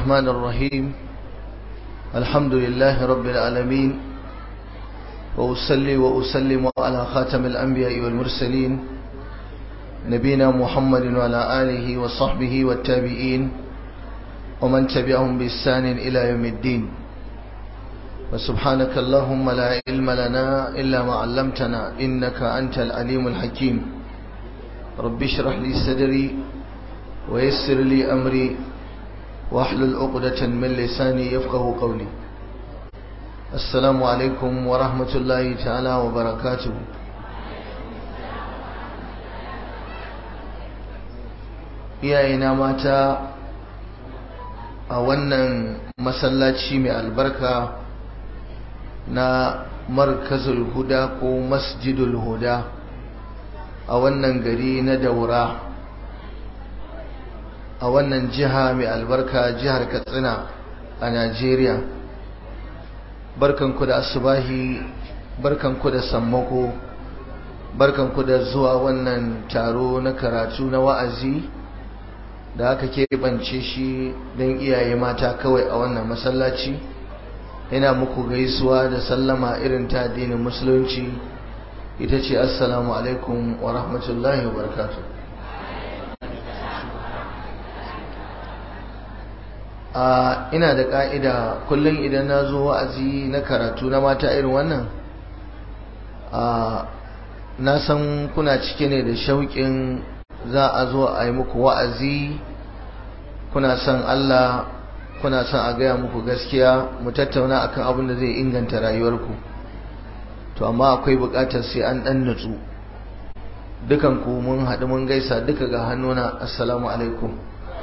الرحمن الرحيم الحمد لله رب العالمين وأصلي وأسلم على خاتم الأنبياء والمرسلين نبينا محمد وعلى آله وصحبه والتابعين ومن تبعهم بإحسان إلى يوم الدين وسبحانك اللهم لا علم لنا إلا ما علمتنا إنك أنت العليم الحكيم رب اشرح لي صدري ويسر لي أمري واحلل عقدة من لساني يفقه قولي السلام عليكم ورحمة الله تعالى وبركاته iyayena mata a wannan masallaci mai albarka na markazul huda ko masjidul huda a wannan gari na daura a wannan jiha mai albarka jihar katsina a najeriya barkanku da asubahi barkanku da sammako barkanku da zuwa wannan taro na karatu na wa'azi da aka keɓance shi don iyaye mata kawai a wannan masallaci ina muku gaisuwa da sallama irin ta addinin musulunci ita ce assalamu alaikum wa rahmatullahi wa barakatuh a ina da ka'ida kullum idan na zo wa'azi na karatu na mata irin wannan a na san kuna cike ne da shauƙin za a zo a yi muku wa'azi kuna son Allah kuna son a gaya muku gaskiya mu tattauna akan abin da zai inganta rayuwarku to amma akwai buƙatar sai an ɗan nutsu dukan ku mun haɗu mun gaisa duka ga hannuna assalamu alaikum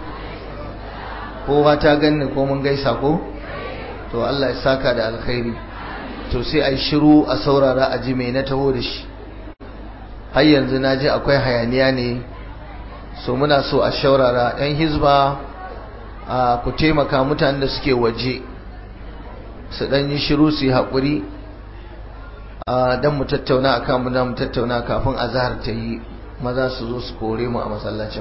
kowa ta ganni ko mun gaisa ko to Allah ya saka da alkhairi to sai ai shiru a saurara a ji me na taho da shi har yanzu na ji akwai hayaniya ne so muna so a shaurara yan hizba a ku taimaka mutanen da suke waje su dan yi shiru su yi haƙuri dan mu tattauna akan mu mu tattauna kafin azhar ta yi maza su zo su kore mu a masallacin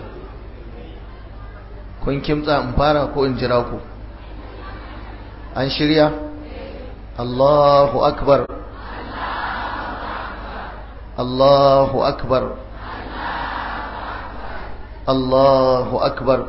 kun kimtsa in fara ko in jira ku an shirya Allahu akbar Allahu akbar Allahu akbar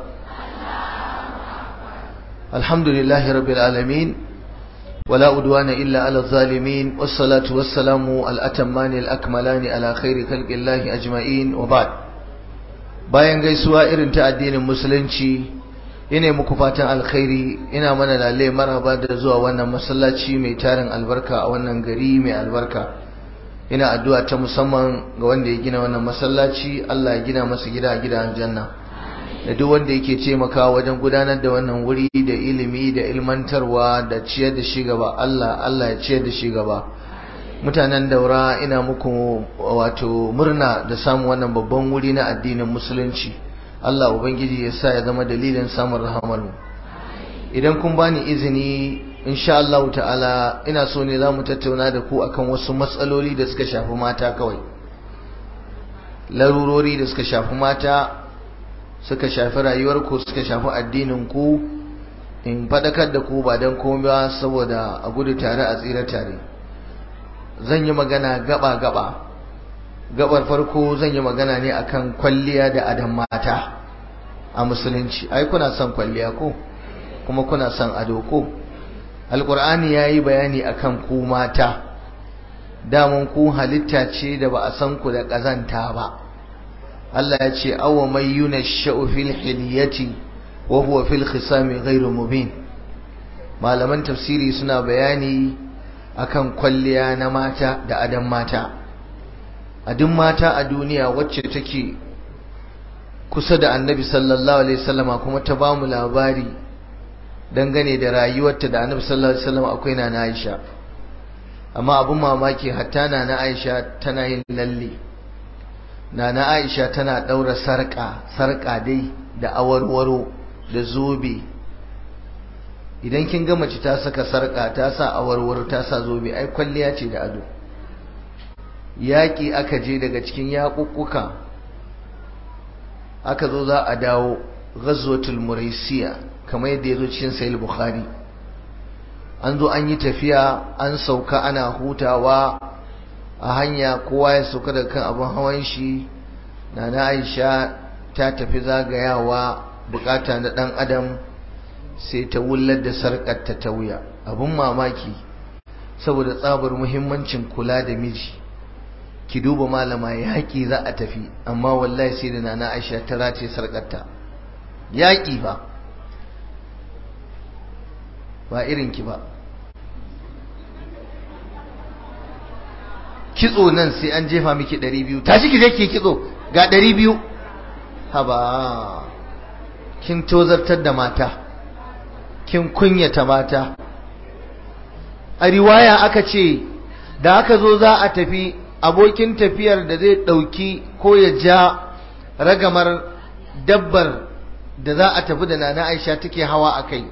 Alhamdulillahi rabbil alamin ولا أدوان إلا على الظالمين والصلاة والسلام الأتمان الأكملان على خير خلق الله أجمعين وبعد bayan gaisuwa irin ta addinin musulunci ina muku fatan alkhairi ina mana lalle maraba da zuwa wannan masallaci mai tarin albarka a wannan gari mai albarka ina addu'a ta musamman ga wanda ya gina wannan masallaci Allah ya gina masa gida a gidan janna da duk wanda yake taimakawa wajen gudanar da wannan wuri da ilimi da ilmantarwa da ciyar da shi gaba Allah Allah ya ciyar da shi gaba mutanen daura ina muku wato murna da samun wannan babban wuri na addinin musulunci Allah ubangiji ya sa ya zama dalilin samun rahamar mu idan kun bani izini insha Allah ta'ala ina so ne za mu tattauna da ku akan wasu matsaloli da suka shafi mata kawai larurori da suka shafi mata suka shafi rayuwarku suka shafi addinin ku in faɗakar da ku ba don komai ba saboda a gudu tare a tsira tare zan yi magana gaba-gaba gabar farko zan yi magana ne akan kwalliya da adam mata a musulunci ai kuna son kwalliya ko kuma kuna son ado ko alkur'ani ya yi bayani akan ku mata daman ku halitta ce da ba a san ku da ƙazanta ba Allah ya ce awa mai yuna fil hilyati wa huwa fil khisami ghairu mubin malaman tafsiri suna bayani akan kwalliya na mata da adan mata adin mata a duniya wacce take kusa da annabi sallallahu alaihi wasallama kuma ta bamu labari dangane da rayuwarta da annabi sallallahu alaihi wasallama akwai na Aisha amma abun mamaki hatta na Aisha tana yin lalle na Aisha tana daura sarka sarka dai da awarwaro da zobe idan kin ga mace ta saka sarka ta sa awarwaro ta sa zobe ai kwalliya ce da ado yaƙi aka je daga cikin yaƙuƙuka aka zo za a dawo ghazwatul muraisiya kamar yadda ya zo cikin sahih bukhari an zo an yi tafiya an sauka ana hutawa a hanya kowa ya sauka daga kan abin hawan shi na na aisha ta tafi zagayawa bukata na dan adam sai ta wullar da sarkar ta ta wuya abin mamaki saboda tsabar muhimmancin kula da miji ki duba malama yaƙi za a tafi amma wallahi sai da nana aisha ta race sarkarta yaƙi ba ba irin ki ba kitso nan sai an jefa miki 200 tashi ki je ki kitso ga 200 haba kin tozartar da mata kin kunyata mata a riwaya aka ce da aka zo za a tafi abokin tafiyar da zai ɗauki ko ya ja ragamar dabbar da za a tafi da nana aisha take hawa a kai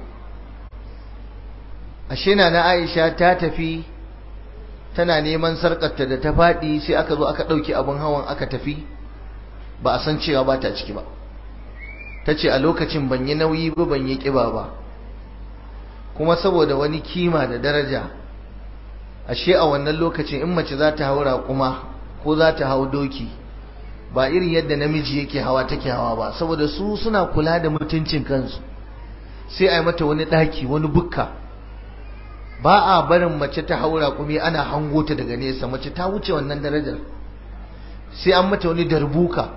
ashe nana aisha ta tafi tana neman sarƙarta da ta faɗi sai aka zo aka ɗauki abin hawan aka tafi ba a san cewa ba ta ciki ba ta ce a lokacin ban yi nauyi ba ban yi ƙiba ba kuma saboda wani kima da daraja ashe a wannan lokacin in mace za ta hau raƙuma ko za ta hau doki ba irin yadda namiji yake hawa take hawa ba saboda su suna kula da mutuncin kansu sai a yi mata wani ɗaki wani bukka ba a barin mace ta hau raƙumi ana hango ta daga nesa mace ta wuce wannan darajar sai an mata wani darbuka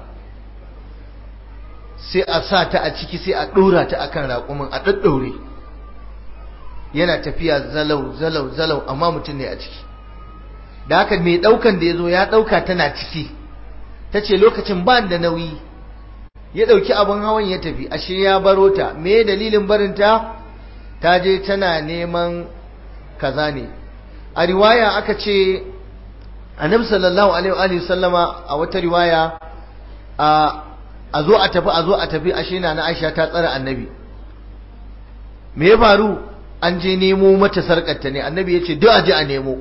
sai a sa ta a ciki sai a ɗora ta akan raƙumin a ɗaɗɗaure yana tafiya zalau zalau zalau amma mutum ne a ciki da haka mai daukan da ya zo ya dauka tana ciki ta ce lokacin ba da nauyi ya dauki abin hawan ya tafi ashe ya baro ta me dalilin barinta ta je tana neman kaza ne a riwaya aka ce annabi sallallahu alaihi wa sallama a wata riwaya a zo a tafi a zo a tafi ashe na na Aisha ta tsara annabi me ya faru an je nemo mata sarƙarta ne annabi ya ce duk a je a nemo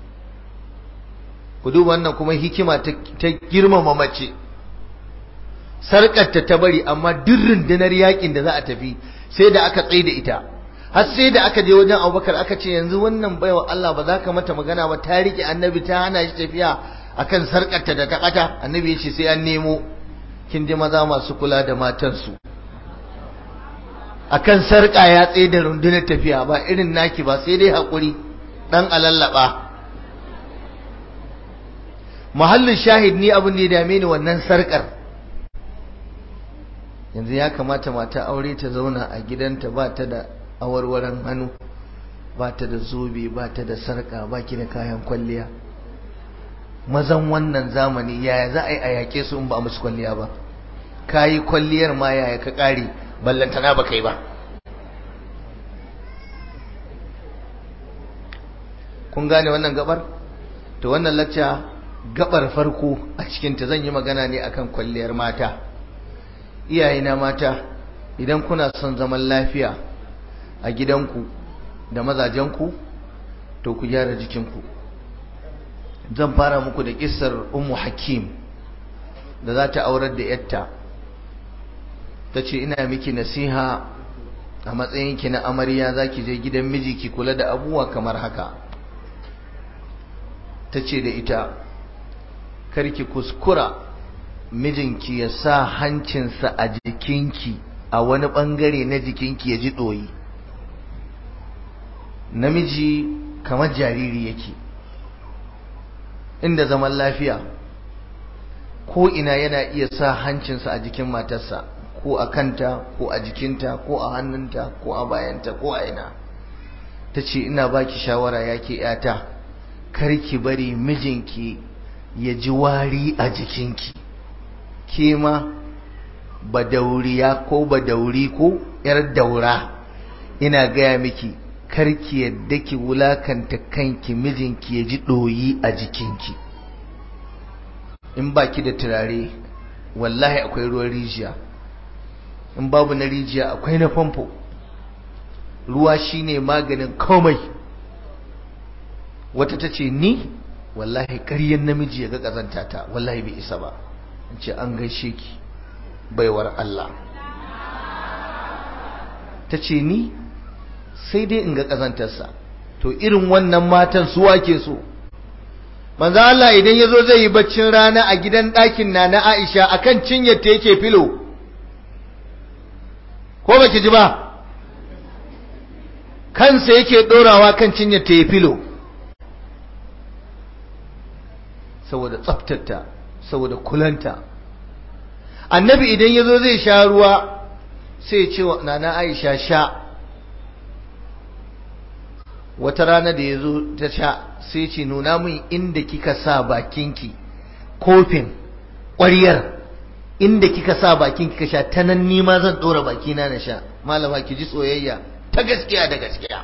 ku duba wannan kuma hikima ta girmama mace sarƙarta ta bari amma duk rundunar yakin da za a tafi sai da aka tsaye da ita har sai da aka je wajen abubakar aka ce yanzu wannan baiwa Allah ba za ka mata magana ba ta riƙe annabi ta hana shi tafiya akan sarƙarta da ta ƙata annabi ya ce sai an nemo kin ji maza masu kula da matansu akan sarƙa ya tsaye da rundunar tafiya ba irin naki ba sai dai haƙuri ɗan alallaba muhallin shahid ni abin da ya dame ni wannan sarƙar yanzu ya kamata mata aure ta zauna a gidanta ba ta da awarwaran hannu ba ta da zobe ba ta da sarƙa ba ki da kayan kwalliya mazan wannan zamani yaya za a yi a yaƙe su in ba musu kwalliya ba ka yi kwalliyar ma yaya ka ƙare ballantana ba kai ba kun gane wannan gabar to wannan lacca gabar farko a cikinta zan yi magana ne akan kwalliyar mata iyayena mata idan kuna son zaman lafiya a gidanku da mazajenku to ku gyara jikinku zan fara muku da kissar ummu hakim da za ta aurar da yatta ta ce ina miki nasiha a matsayinki na amarya za ki je gidan miji ki kula da abubuwa kamar haka ta ce da ita karki kuskura mijinki ya sa hancinsa a jikinki a wani bangare na jikinki ya ji ɗoyi namiji kamar jariri yake inda zaman lafiya ko ina yana iya sa hancinsa a jikin matarsa ko a kanta ko a jikinta ko a hannunta ko a bayanta ko a ina ta ce ina baki shawara yake yata karki bari mijinki ya ji wari a jikinki ke ma badauriya ko badauri ko yar daura ina gaya miki karki yadda ki wulakanta kanki mijinki ya ji ɗoyi a jikinki in baki da turare wallahi akwai ruwan rijiya in babu na rijiya akwai na famfo ruwa shine maganin komai wata ta ce ni wallahi ƙaryen namiji ya ga ƙazanta ta wallahi bai isa ba in ce an gaishe ki baiwar Allah ta ce ni sai dai in ga ƙazantarsa to irin wannan matan su wake so manzo Allah idan ya zo zai yi baccin rana a gidan ɗakin na na Aisha akan cinyar ta yake filo ko baki ji ba kansa yake ɗorawa kan cinyar ta yi filo saboda tsaftata saboda kulanta annabi idan ya zo zai sha ruwa sai ce wa nana aisha sha wata rana da ya zo ta sha sai ce nuna min inda kika sa bakinki kofin ƙwariyar inda kika sa bakin kika sha ta nan nima zan ɗora bakina na sha malama ki ji soyayya ta gaskiya da gaskiya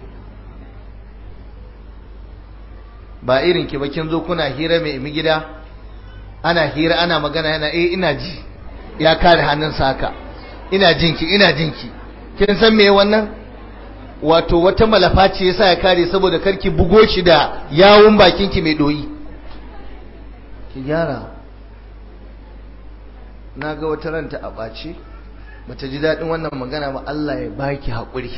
ba irin ki ba kin zo kuna hira mai imi gida ana hira ana magana yana eh ina ji ya kare hannunsa haka ina jinki ina jinki kin san me wannan wato wata malafa ce yasa ya kare saboda karki bugo shi da yawun bakinki mai doyi ki gyara na ga wata ranta a ɓace bata ji daɗin wannan magana ba Allah ya baki haƙuri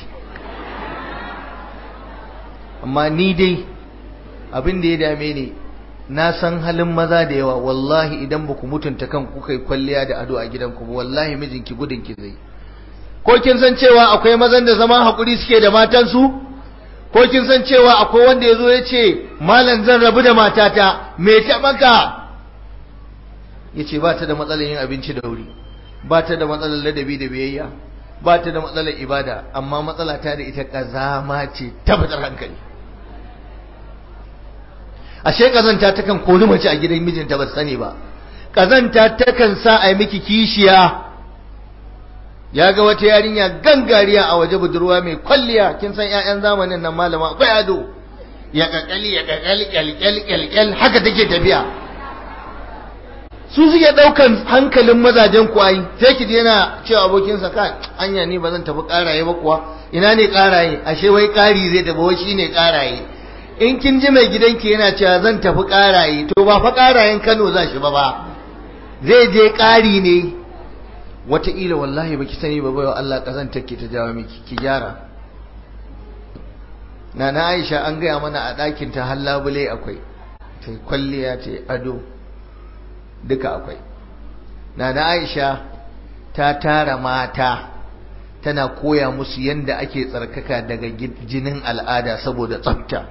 amma ni dai abin da ya dame ni na san halin maza da yawa wallahi idan ba ku mutunta kan kuka yi kwalliya da ado a gidanku ba wallahi mijinki gudun ki zai ko kin san cewa akwai mazan da zama haƙuri suke da matansu ko kin san cewa akwai wanda ya zo ya ce malam zan rabu da matata me ta maka ya ce ba ta da matsalar yin abinci da wuri ba ta da matsalar ladabi da biyayya ba ta da matsalar ibada amma matsala ta da ita kazama ce tabbatar hankali ashe kazanta takan kori mace a gidan mijinta ba sani ba kazanta takan sa a yi miki kishiya ya ga wata yarinya gangariya a waje budurwa mai kwalliya kin san ƴaƴan zamanin nan malama akwai ado ya kakali ya kakali kyalkyal kyalkyal haka take tafiya su suke daukan hankalin mazajen kwayi sai ki je yana cewa abokinsa ka anya ni ba zan tafi karaye ba kuwa ina ne karaye ashe wai kari zai tafi wai shine karaye in kin ji mai gidanki yana cewa zan tafi karaye to ba fa karayen Kano za shi ba ba zai je kari ne wataƙila wallahi baki sani ba bai wa Allah kazantar ki ta jawo miki ki gyara Nana Aisha an gaya mana a ɗakin ta har labule akwai ta kwalliya ta ado duka akwai Nana Aisha ta tara mata tana koya musu yanda ake tsarkaka daga jinin al'ada saboda tsafta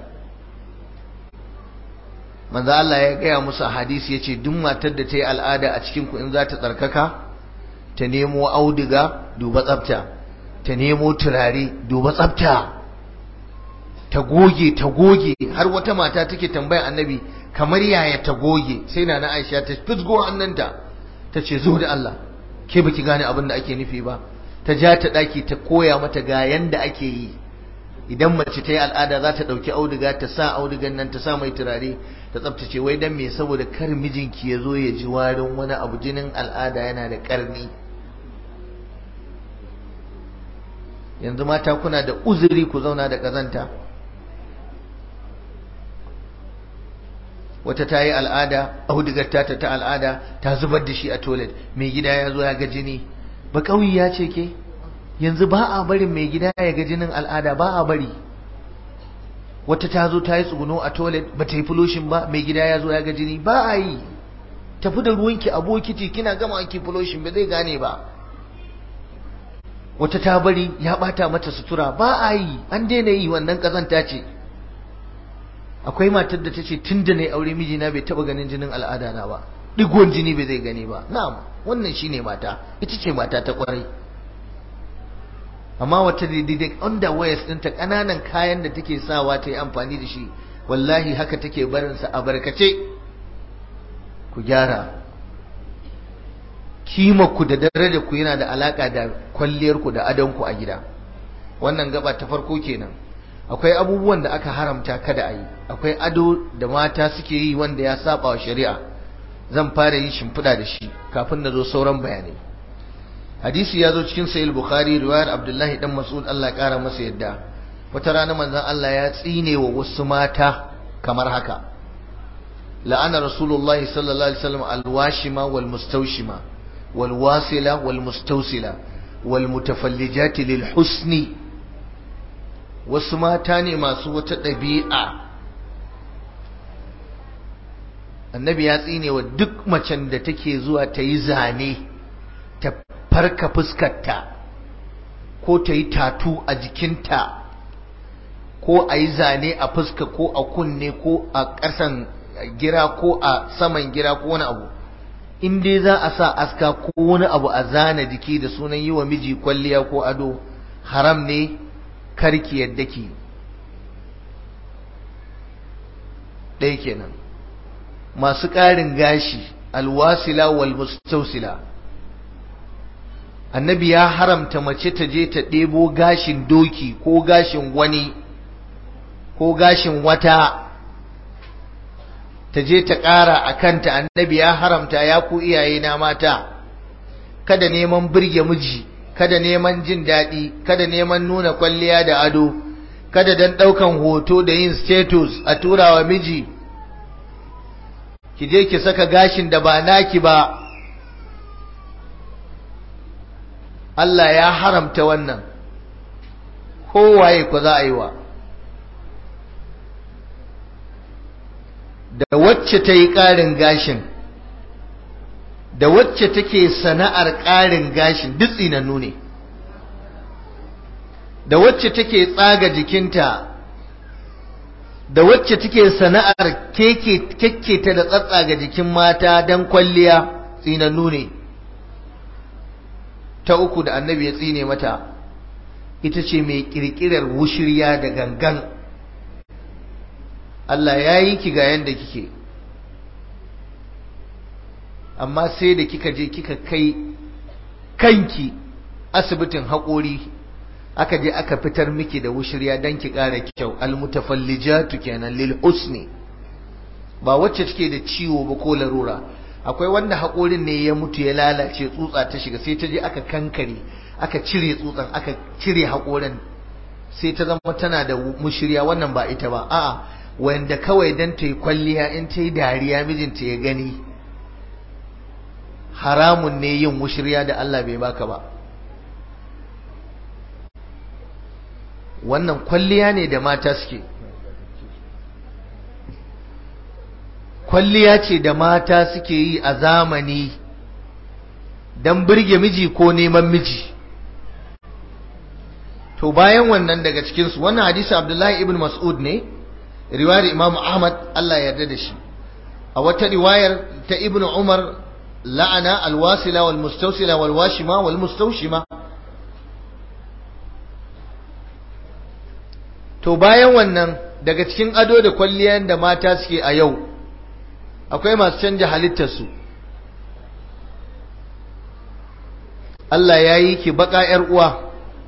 manzo Allah ya gaya musu a hadisi yace duk matar da ta yi al'ada a cikin ku in za ta tsarkaka ta nemo auduga duba tsafta ta nemo turare duba tsafta ta goge ta goge har wata mata take tambaya annabi kamar yaya ta goge sai na Aisha ta fisgo hannunta ta ce zo da Allah ke baki gane abin da ake nufi ba ta ja ta daki ta koya mata ga yanda ake yi idan mace ta yi al'ada za ta ɗauki auduga ta sa audugan nan ta sa mai turare ta tsaftace wai dan me saboda kar mijinki ya zo ya ji warin wani abu jinin al'ada yana da ƙarni yanzu mata kuna da uzuri ku zauna da ƙazanta wata ta yi al'ada audugar ta ta al'ada ta zubar da shi a toilet mai gida ya zo ya ga jini ba ƙauyi ya ce ke yanzu ba a barin mai gida ya ga jinin al'ada ba a bari wata ta zo ta yi tsuguno a toilet ba ta yi fuloshin ba mai gida ya zo ya ga jini ba a yi tafi da ruwanki a bokiti kina gama ki fuloshin ba zai gane ba wata ta bari ya bata mata sutura ba a yi an daina yi wannan kazanta ce akwai matar da ta ce tun da na yi aure mijina bai taba ganin jinin al'ada na ba digon jini bai zai gani ba na'am wannan shine mata ita ce mata ta kwarai amma wata daidai underwears ɗinta ƙananan kayan da take sawa ta yi amfani da shi wallahi haka take barinsa a barkace ku gyara ku da darajar ku yana da alaka da kwalliyar ku da adon ku a gida wannan gaba ta farko kenan akwai abubuwan da aka haramta kada a yi akwai ado da mata suke yi wanda ya saba wa shari'a zan fara yi shimfiɗa da shi kafin na zo sauran bayanai hadisi ya zo cikin sahih bukhari riwayar abdullahi dan mas'ud Allah ya kara masa yadda wata rana manzon Allah ya tsine wa wasu mata kamar haka la'ana rasulullahi sallallahu alaihi wasallam alwashima wal mustawshima wal wasila wal mustawsila wal mutafallijati lil husni wasu mata ne masu wata ɗabi'a annabi ya tsine wa duk macen da take zuwa ta yi zane ta farka fuskarta ko ta yi tatu a jikinta ko a yi zane a fuska ko a kunne ko a ƙasan gira ko a saman gira ko wani abu in dai za a sa aska ko wani abu a zana jiki da sunan yi wa miji kwalliya ko ado haram ne karki yadda ki ɗaya kenan masu ƙarin gashi alwasila wal mustausila annabi ya haramta mace ta je ta ɗebo gashin doki ko gashin wani ko gashin wata ta je ta ƙara a kanta annabi ya haramta ya ku iyaye na mata kada neman birge miji kada neman jin daɗi kada neman nuna kwalliya da ado kada dan ɗaukan hoto da yin status a turawa miji ki je ki saka gashin da ba naki ba Allah ya haramta wannan kowaye ku za a yi wa da wacce ta yi ƙarin gashin da wacce take sana'ar ƙarin gashin duk tsinannu ne da wacce take tsaga jikinta da wacce take sana'ar keke ta da tsatsaga jikin mata don kwalliya tsinannu ne ta uku da annabi ya tsine mata ita ce mai kirkirar wushirya da gangan Allah ya yi ki ga yanda kike amma sai da kika je kika kai kanki asibitin haƙori aka je aka fitar miki da wushirya don ki ƙara kyau almutafallijatu kenan lil husni ba wacce take da ciwo ba ko larura akwai wanda haƙorin ne ya mutu ya lalace tsutsa ta shiga sai ta je aka kankare aka cire tsutsan aka cire haƙorin sai ta zama tana da mushirya wannan ba ita ba a'a wanda kawai dan ta yi kwalliya in ta yi dariya mijinta ya gani haramun ne yin mushirya da Allah bai baka ba wannan kwalliya ne da mata suke kwalliya ce da mata suke yi a zamani don birge miji ko neman miji to bayan wannan daga cikinsu wannan hadisi abdullahi ibn mas'ud ne riwayar imamu ahmad Allah ya yarda da shi a wata riwayar ta ibn umar la'ana alwasila wal mustawsila wal washima wal mustawshima to bayan wannan daga cikin ado da kwalliyan da mata suke a yau akwai masu canja halittarsu Allah ya yi ki baka ‘yar uwa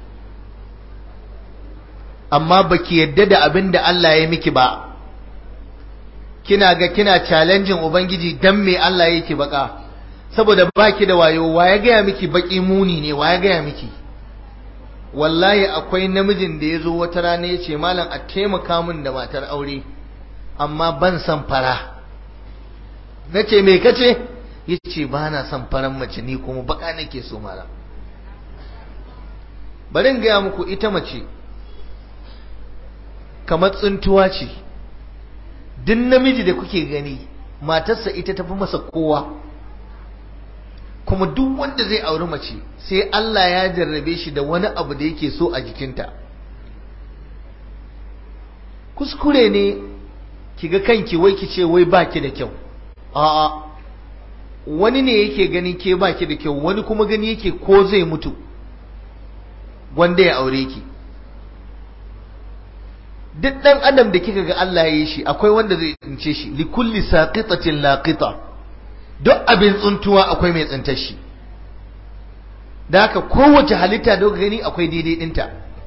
amma baki yadda da abin da Allah ya miki ba kina ga kina challenging ubangiji dan me Allah ya ki baka saboda baki da wayo wa ya gaya miki baki muni ne wa ya gaya miki wallahi akwai namijin da ya zo wata rana ya ce malam a taimaka min da matar aure amma ban san fara na ce me kace ya ce ba na son faran mace ni kuma baka nake so malam bari in gaya muku ita mace kamar tsuntuwa ce duk namiji da kuke gani matarsa ita tafi masa kowa kuma duk wanda zai auri mace sai Allah ya jarrabe shi da wani abu da yake so a jikinta kuskure ne kiga kanki wai ki ce wai baki da kyau a'a wani ne yake gani ke baki da kyau wani kuma gani yake ko zai mutu wanda ya aure ki duk dan adam da kika ga Allah ya yi shi akwai wanda zai tsince shi li kulli saqitatin laqita duk abin tsuntuwa akwai mai tsintar shi da haka kowace halitta da gani akwai daidai dinta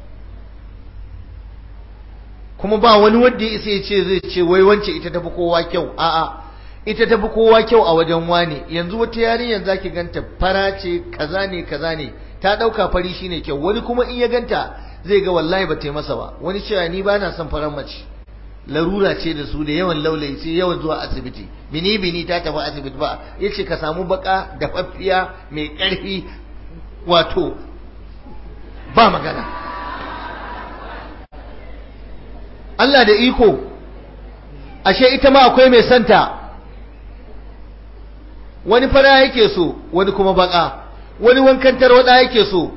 kuma ba wani wanda ya isa ya ce zai ce wai wance ita tafi kowa kyau a'a ita tafi kowa kyau a wajen wani yanzu wata yarinyar zaki ganta fara ce kaza ne kaza ne ta dauka fari shine kyau wani kuma in ya ganta zai ga wallahi ba ta yi masa ba wani cewa ni ba na son farar mace larura ce da su da yawan laulayi sai yawan zuwa asibiti bini bini ta tafi asibiti ba yace ka samu baka da faffiya mai karfi wato ba magana Allah da iko ashe ita ma akwai mai santa wani fara yake so wani kuma baka wani wankan tarwada yake so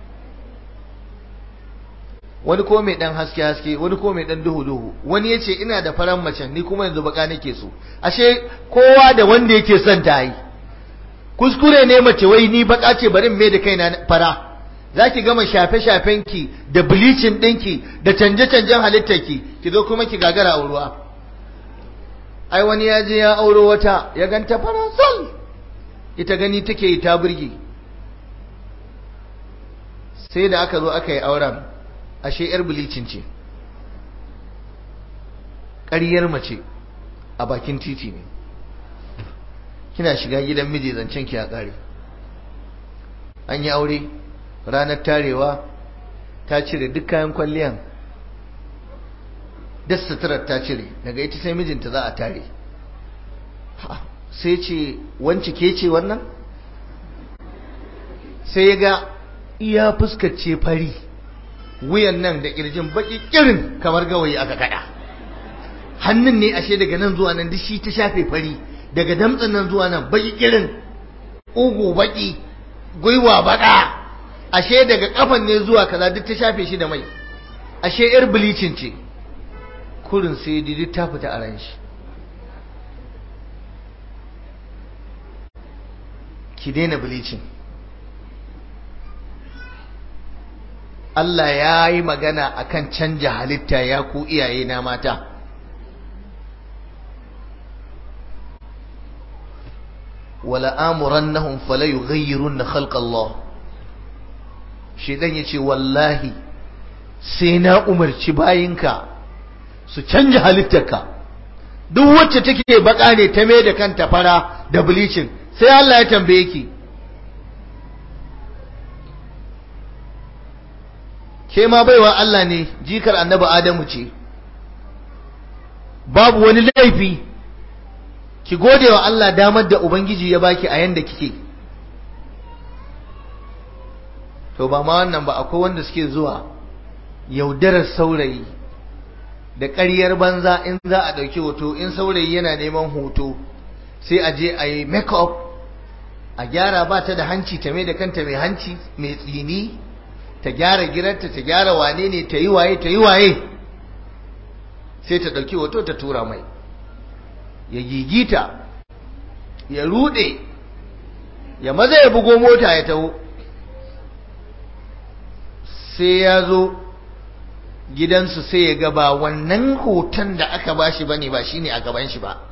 wani ko mai dan haske haske wani ko mai dan duhu duhu wani yace ina da faran mace ni kuma yanzu baka nake so ashe kowa da wanda yake son ta yi kuskure ne mace wai ni baka ce bari me da kaina fara zaki gama shafe shafen ki da bleaching dinki da canje canjen halittar ki ki zo kuma ki gagara auruwa ai wani ya je ya auro wata ya ganta fara sol ita gani take yi ta burge sai da aka zo aka yi auren ashe yar bilicin ce ƙaryar mace a bakin titi ne kina shiga gidan miji zancen ki a ƙare an yi aure ranar tarewa ta cire duk kayan kwalliyan duk suturar ta cire daga ita sai mijinta za a tare sai ce wance ke ce wannan sai ya ga iya fuskace fari wuyan nan da kirjin baki kirin kamar gawayi aka kada hannun ne ashe daga nan zuwa nan duk shi ta shafe fari daga damtsin nan zuwa nan baki kirin ugu baki gwiwa baka ashe daga kafan ne zuwa kaza duk ta shafe shi da mai ashe yar bilicin ce kurin sai duk ta fita a ran shi ki daina bilicin Allah ya yi magana akan canja halitta ya ku iyaye na mata wala amurannahum fala yughayyirunna khalqa Allah shedan yace wallahi sai na umarci bayinka su canja halittarka duk wacce take baka ne ta mai da kanta fara da bleaching sai Allah ya tambaye ki ke ma baiwa Allah ne jikar annabi Adamu ce babu wani laifi ki gode wa Allah damar da Ubangiji ya baki a yanda kike to ba ma wannan ba akwai wanda suke zuwa yaudarar saurayi da ƙaryar banza in za a ɗauki hoto in saurayi yana neman hoto sai a je a yi make-up a gyara ba ta da hanci ta mai da kanta mai hanci mai tsini ta gyara girarta ta gyara wane ne ta yi waye ta yi waye sai ta ɗauki hoto ta tura mai ya gigita ya rude ya maza ya bugo mota ya taho sai ya zo gidansu sai ya ga ba wannan hoton da aka bashi bane ba shine a gaban shi ba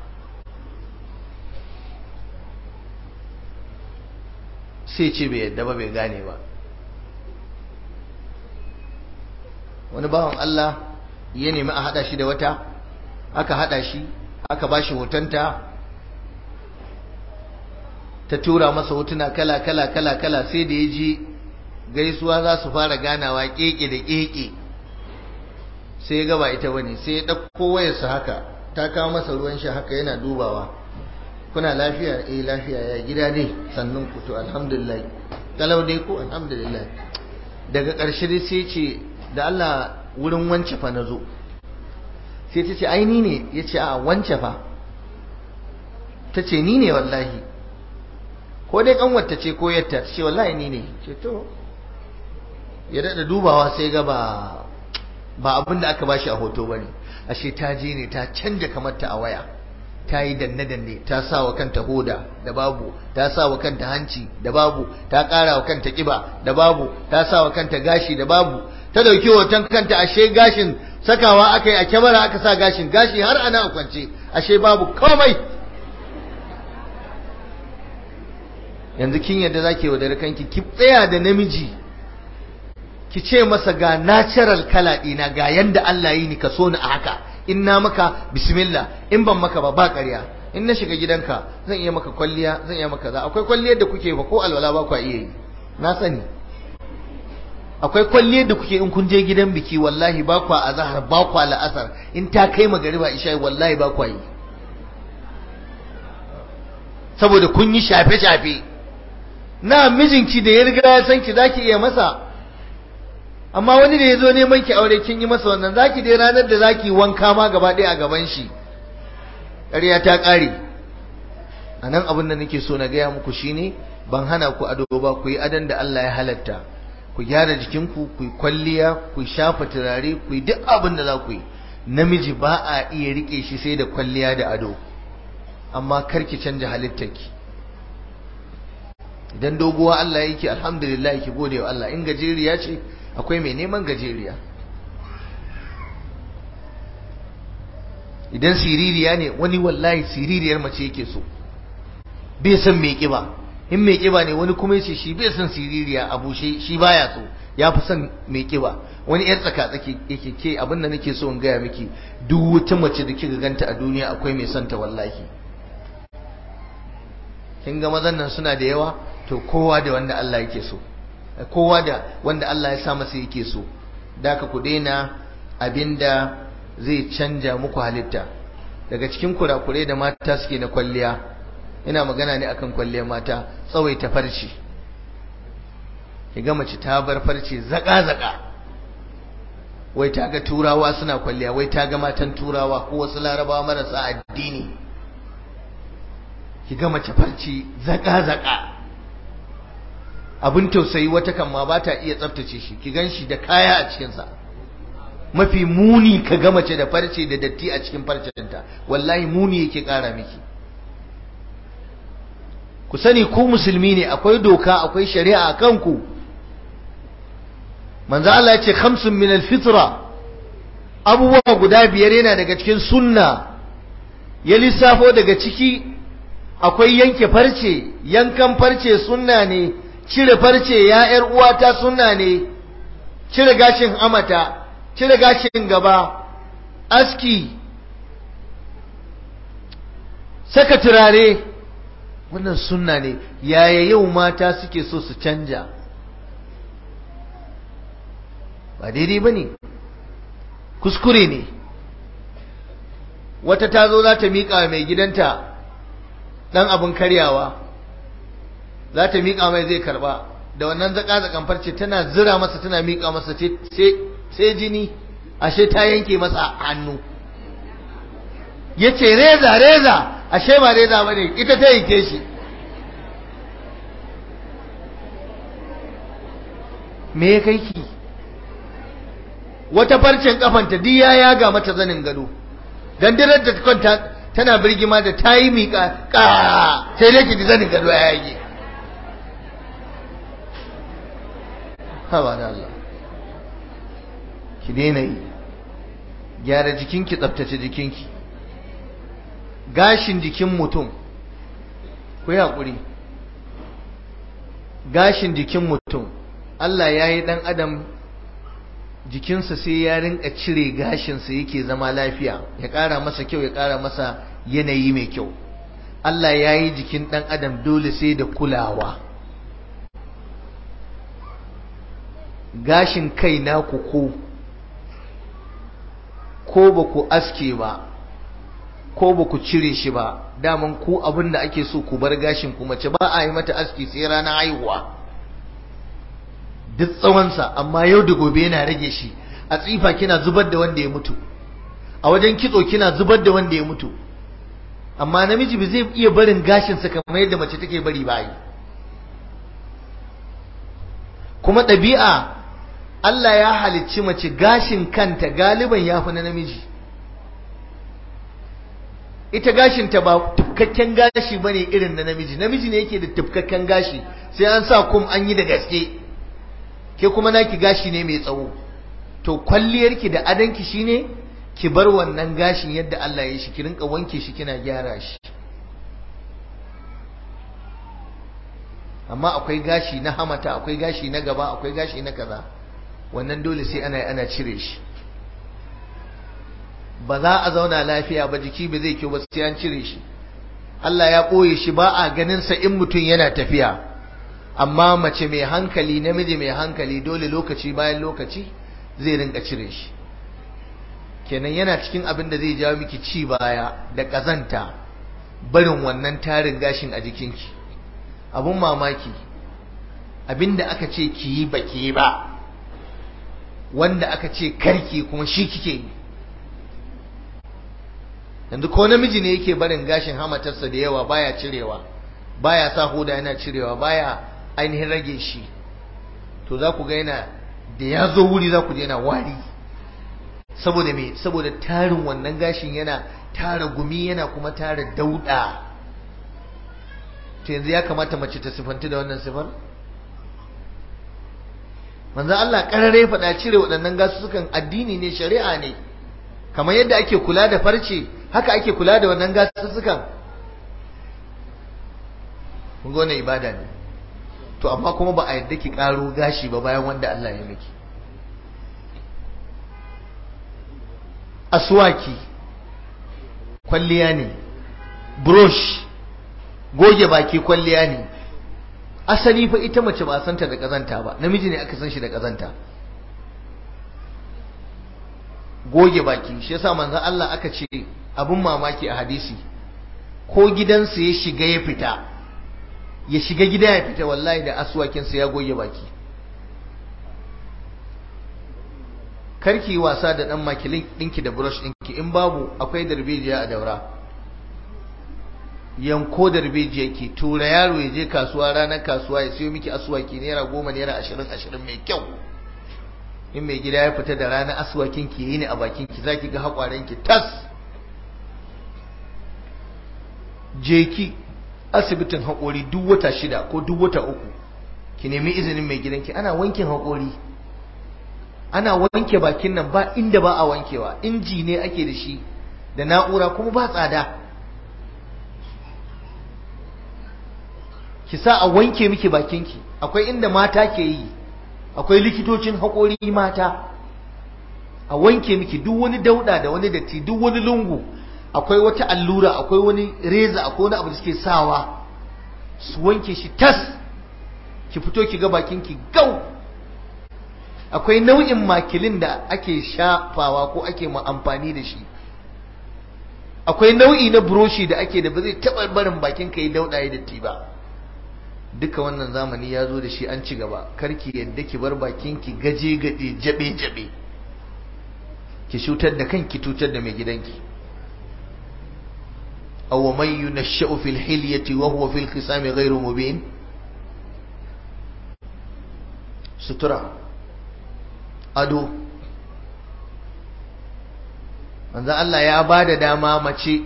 sai ce bai yadda ba bai gane ba wani bawan Allah ya nemi a hada shi da wata aka hada shi aka bashi hotonta ta tura masa hotuna kala kala kala kala sai da ya ji gaisuwa za su fara ganawa keke da keke sai ya gaba ita bane sai ya ɗauko wayarsa haka ta kawo masa ruwan shi haka yana dubawa kuna lafiya eh lafiya ya gida ne sannan ku to alhamdulillah kalau dai ko alhamdulillah daga ƙarshe dai sai ce da Allah wurin wance fa nazo sai ta ce ai ni ne ya ce a wance fa ta ce ni ne wallahi ko dai kanwata ce ko yatta ta ce wallahi ni ne ce to ya daɗa dubawa sai ga ba ba abin da aka bashi a hoto ba ne ashe ta je ne ta canja kamarta a waya ta yi danne-danne ta sa wa kanta hoda da babu ta sa wa kanta hanci da babu ta ƙara wa kanta ƙiba da babu ta sa wa kanta gashi da babu ta ɗauki hoton kanta ashe gashin sakawa aka yi a kyamara aka sa gashin gashi har ana a kwance ashe babu komai yanzu kin yadda zaki wa kanki ki tsaya da namiji ki ce masa ga natural kala ɗina ga yanda Allah yi ni ka so ni a haka in na maka bismillah in ban maka ba ba ƙarya in na shiga gidanka zan iya maka kwalliya zan iya maka za akwai kwalliyar da kuke ba ko alwala ba ku iya yi na sani akwai kwalliyar da kuke in kun je gidan biki wallahi ba ku azhar ba ku la'asar in ta kai magariba isha wallahi ba ku yi saboda kun yi shafe shafe na mijinki da ya riga ya san ki zaki iya masa amma wani da ya zo neman ki aure kin yi masa wannan zaki dai ranar da zaki wanka ma gaba ɗaya a gaban shi ƙarya ta ƙare a nan abin da nake so na gaya muku shine ban hana ku ado ba ku yi adon da Allah ya halatta ku gyara jikinku ku yi kwalliya ku shafa turare ku yi duk abin da za ku yi namiji ba a iya rike shi sai da kwalliya da ado amma kar ki canja halittarki idan doguwa Allah yake alhamdulillah ki gode wa Allah in gajeriya ce akwai mai neman gajeriya idan siririya ne wani wallahi siririyar mace yake so bai san mai kiba in mai kiba ne wani kuma yace shi bai san siririya a bushe shi baya so ya fi son mai kiba wani yan tsaka tsaki yake ke abin da nake so in gaya miki duk wata mace da kika ganta a duniya akwai mai son ta wallahi kin ga mazan nan suna da yawa to kowa da wanda Allah yake so kowa da wanda Allah ya sa masa yake so da ka ku daina abinda zai canja muku halitta daga cikin kurakurai da mata suke na kwalliya ina magana ne akan kwalliyar mata tsawaita farci kiga mace ta bar farce zaka zaka wai ta ga turawa suna kwalliya wai ta ga matan turawa ko wasu larabawa marasa addini kiga mace farce zaka zaka abin tausayi wata kan ma ba ta iya tsaftace shi ki gan shi da kaya a cikinsa mafi muni ka ga mace da farce da datti a cikin farcenta wallahi muni yake ƙara miki ku sani ku musulmi ne akwai doka akwai shari'a a kanku manzo Allah ya ce khamsun min alfitra abubuwa guda biyar yana daga cikin sunna ya lissafo daga ciki akwai yanke farce yankan farce sunna ne cire farce ya ƴar uwata sunna ne cire gashin amata cire gashin gaba aski saka turare wannan sunna ne yaya yau mata suke so su canja ba daidai ba ne kuskure ne wata ta zo za ta miƙa mai gidanta ɗan abin karyawa za ta miƙa mai zai karɓa da wannan zaƙa-zaƙan farce tana zira masa tana miƙa masa sai jini ashe ta yanke masa hannu ya ce reza reza ashe ba reza ba ne ita ta yanke shi me ya kai ki wata farcen kafanta duk ya yaga mata zanin gado gandirar da kwanta tana birgima da ta yi miƙa ƙa sai dai ki zanin gado ya yage hawa da Allah ki daina yi gyara jikinki tsaftace jikinki gashin jikin mutum ku yi haƙuri gashin jikin mutum Allah ya yi ɗan adam jikinsa sai ya rinka cire gashinsa yake zama lafiya ya ƙara masa kyau ya ƙara masa yanayi mai kyau Allah ya yi jikin ɗan adam dole sai da kulawa gashin kai naku ko ko ba ku aske ba ko ba ku cire shi ba daman ku abin da ake so ku bar gashin ku mace ba a yi mata aski sai ranar haihuwa duk tsawonsa amma yau da gobe yana rage shi a tsifa kina zubar da wanda ya mutu a wajen kitso kina zubar da wanda ya mutu amma namiji ba zai iya barin gashinsa kamar yadda mace take bari ba yi kuma ɗabi'a Allah ya halicci mace gashin kanta galiban ya fi na namiji ita gashinta ba tufkakken gashi ba ne irin na namiji namiji ne yake da tufkakken gashi sai an sa kum an yi da gaske ke kuma naki gashi ne mai tsawo to kwalliyarki da adanki shine ki bar wannan gashin yadda Allah ya shi ki rinka wanke shi kina gyara shi amma akwai gashi na hamata akwai gashi na gaba akwai gashi na kaza wannan dole sai ana ana cire shi ba za a zauna lafiya ba jiki ba zai kyau ba sai an cire shi Allah ya ɓoye shi ba a ganin sa in mutum yana tafiya amma mace mai hankali namiji mai hankali dole lokaci bayan lokaci zai rinka cire shi kenan yana cikin abin da zai jawo miki ci baya da ƙazanta barin wannan tarin gashin a jikinki abun mamaki abin da aka ce ki yi ba ki yi ba wanda aka ce karki kuma shi kike yi yanzu ko namiji ne yake barin gashin hamatarsa da yawa baya cirewa baya sa hoda yana cirewa baya ainihin rage shi to za ku ga yana da ya zo wuri za ku je yana wari saboda me saboda tarin wannan gashin yana tara gumi yana kuma tara dauda to yanzu ya kamata mace ta sifanti da wannan sifar manzo Allah karare faɗa cire waɗannan gasussukan addini ne shari'a ne kamar yadda ake kula da farce haka ake kula da wannan gasussukan kun ga wannan ibada ne to amma kuma ba a yadda ki karo gashi ba bayan wanda Allah ya miki aswaki kwalliya ne brush goge baki kwalliya ne asali fa ita mace ba santa da kazanta ba namiji ne aka san shi da kazanta goge baki shi yasa manzon Allah aka ce abun mamaki a hadisi ko gidansa ya shiga ya fita ya shiga gida ya fita wallahi da aswakinsa ya goge baki karki wasa da dan makilin dinki da brush dinki in babu akwai darbejiya a daura yanko darbejiya ki tura yaro ya je kasuwa ranar kasuwa ya siyo miki aswaki naira goma naira ashirin ashirin mai kyau in mai gida ya fita da ranar aswakin ki yi ne a bakin ki zaki ga hakwaren ki tas je ki asibitin haƙori duk wata shida ko duk wata uku ki nemi izinin mai gidanki ana wankin haƙori ana wanke bakin nan ba inda ba a wankewa inji ne ake da shi da na'ura kuma ba tsada ki sa a wanke miki bakinki akwai inda mata ke yi akwai likitocin haƙori mata a wanke miki duk wani dauda da wani datti duk wani lungu akwai wata allura akwai wani reza akwai wani abu da suke sawa su wanke shi tas ki fito ki ga bakinki gau akwai nau'in makilin da ake shafawa ko ake ma amfani da shi akwai nau'i na buroshi da ake da ba zai taɓa barin bakin ka yi dauɗa ya datti ba duka wannan zamani ya zo da shi an ci gaba karki yadda ki bar bakin ki gaje gaje jabe jabe ki cutar da kanki cutar da mai gidanki aw man yunashsha'u fil hilyati wa huwa fil khisami ghayru mubin sutura ado manzo Allah ya bada dama mace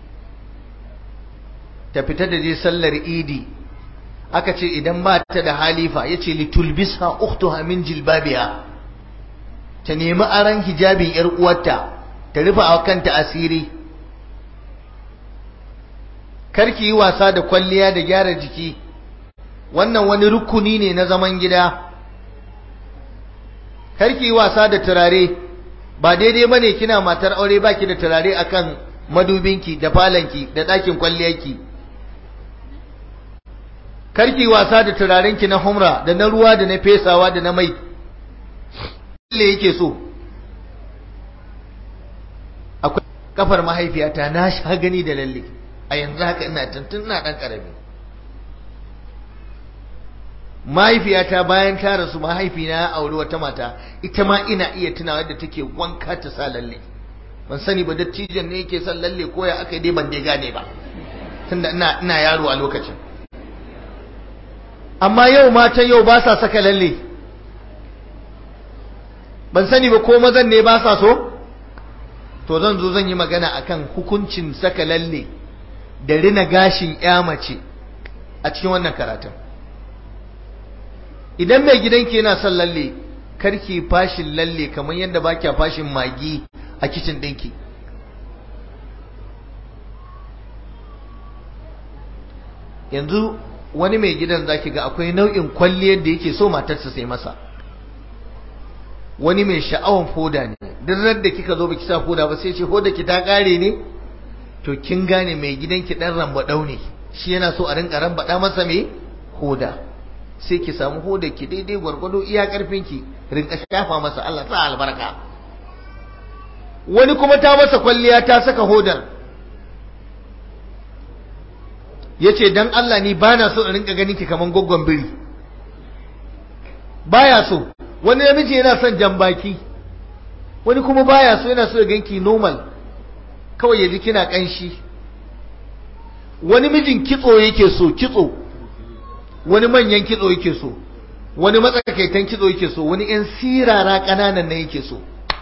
ta fita da je sallar idi aka ce idan ba ta da halifa yace litulbisha ukhtuha min jilbabiha ta nemi aran hijabin yar uwarta ta rufe a kanta asiri karki yi wasa da kwalliya da gyara jiki wannan wani rukuni ne na zaman gida karki yi wasa da turare ba daidai bane kina matar aure baki da turare akan madubinki da falanki da ɗakin kwalliyarki karki wasa da turarenki na humra da na ruwa da na fesawa da na mai lalle yake so akwai kafar mahaifiyata na sha gani da lalle a yanzu haka ina tuntun ina dan karami mahaifiyata bayan ta rasu mahaifina ya auri wata mata ita ma ina iya tunawa da take wanka ta sa lalle ban sani ba dattijan ne yake son lalle ko ya aka dai ban dai gane ba tunda ina ina yaro a lokacin amma yau matan yau ba sa saka lalle ban sani ba ko mazan ne ba sa so to zan zo zan yi magana akan hukuncin saka lalle da rina gashin ya mace a cikin wannan karatun idan mai gidanki yana son lalle karki fashin lalle kamar yadda ba kya fashin magi a kicin ɗinki yanzu wani mai gidan zaki ga akwai nau'in kwalliyar da yake so matarsa sai masa wani mai sha'awan foda ne duk da kika zo baki sa foda ba sai ce hoda ki ta kare ne to kin gane mai gidanki dan rambadau ne shi yana so a rinka rambada masa me hoda sai ki samu hoda ki daidai gwargwado iya karfin ki rinka shafa masa Allah sa albarka wani kuma ta masa kwalliya ta saka hodar yace dan Allah ni bana so in rinka ganin ki kaman goggon biri baya so wani namiji yana son jambaki wani kuma baya so yana so ya ganki normal kawai ya ji kina kanshi wani mijin kitso yake so kitso wani manyan kitso yake so wani matsakaitan kitso yake so wani yan sirara ƙananan na yake so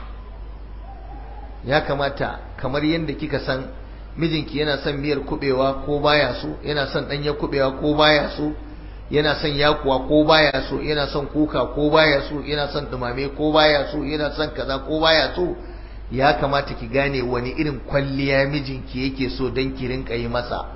ya kamata kamar yadda kika san mijinki yana son miyar kubewa ko baya so yana son ɗanya kubewa ko baya so yana son yakuwa ko baya so yana son kuka ko baya so yana son dumame ko baya so yana son kaza ko baya so ya kamata ki gane wani irin kwalliya mijinki yake so don ki rinka yi masa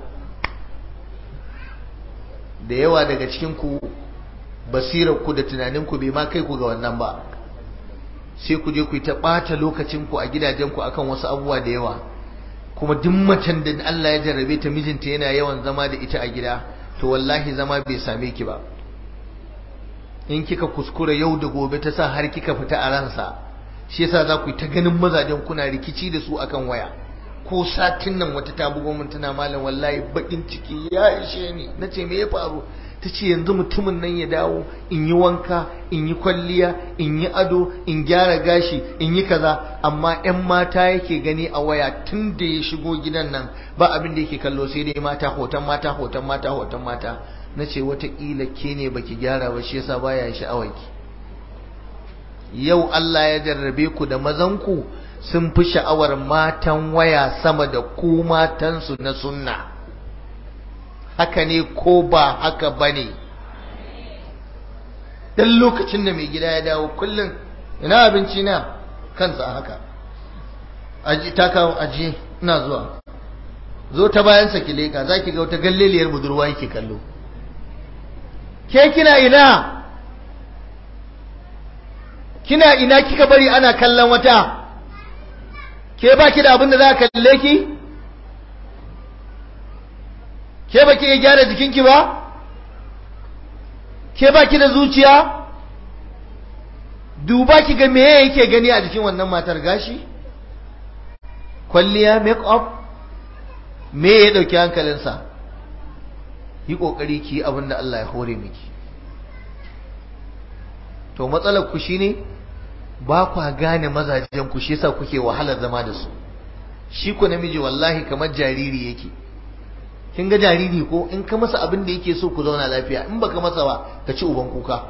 da yawa daga cikin ku basirar ku da tunanin ku bai ma kai ku ga wannan ba sai ku je ku yi ta ɓata lokacin ku a gidajen ku akan wasu abubuwa da yawa kuma duk macen da Allah ya jarrabe ta mijinta yana yawan zama da ita a gida to wallahi zama bai same ki ba in kika kuskura yau da gobe ta sa har kika fita a ransa shi yasa za ku yi ta ganin mazajen kuna rikici da su akan waya ko satin nan wata ta bugo min tana malam wallahi bakin ciki ya ishe ni nace me ya faru ta ce yanzu mutumin nan ya dawo in yi wanka in yi kwalliya in yi ado in gyara gashi in yi kaza amma 'yan mata yake gani a waya tun da ya shigo gidan nan ba abin da yake kallo sai dai mata hoton mata hoton mata hoton mata na ce watakila ke ne baki gyara ba shi yasa baya sha'awarki yau Allah ya jarrabe ku da mazanku sun fi sha'awar matan waya sama da ku matansu na sunna haka ne ko ba haka ba ne dan lokacin da mai gida ya dawo kullum ina abinci na kansa a haka aji ta kawo aji ina zuwa zo ta bayan sa ki leka zaki ga wata galleliyar budurwa yake kallo ke kina ina kina ina kika bari ana kallon wata ke baki da abin da za ka kalle ki ke baki iya gyara jikinki ba ke baki da zuciya duba ki ga meye yake gani a jikin wannan matar gashi kwalliya make up me ya dauki hankalinsa yi kokari ki yi abin da Allah ya hore miki to matsalar ku shine ba kwa gane mazajen ku shi yasa kuke wahalar zama da su shi ku namiji wallahi kamar jariri yake kin ga jariri ko in ka masa abin da yake so ku zauna lafiya in baka masa ba ka ci uban kuka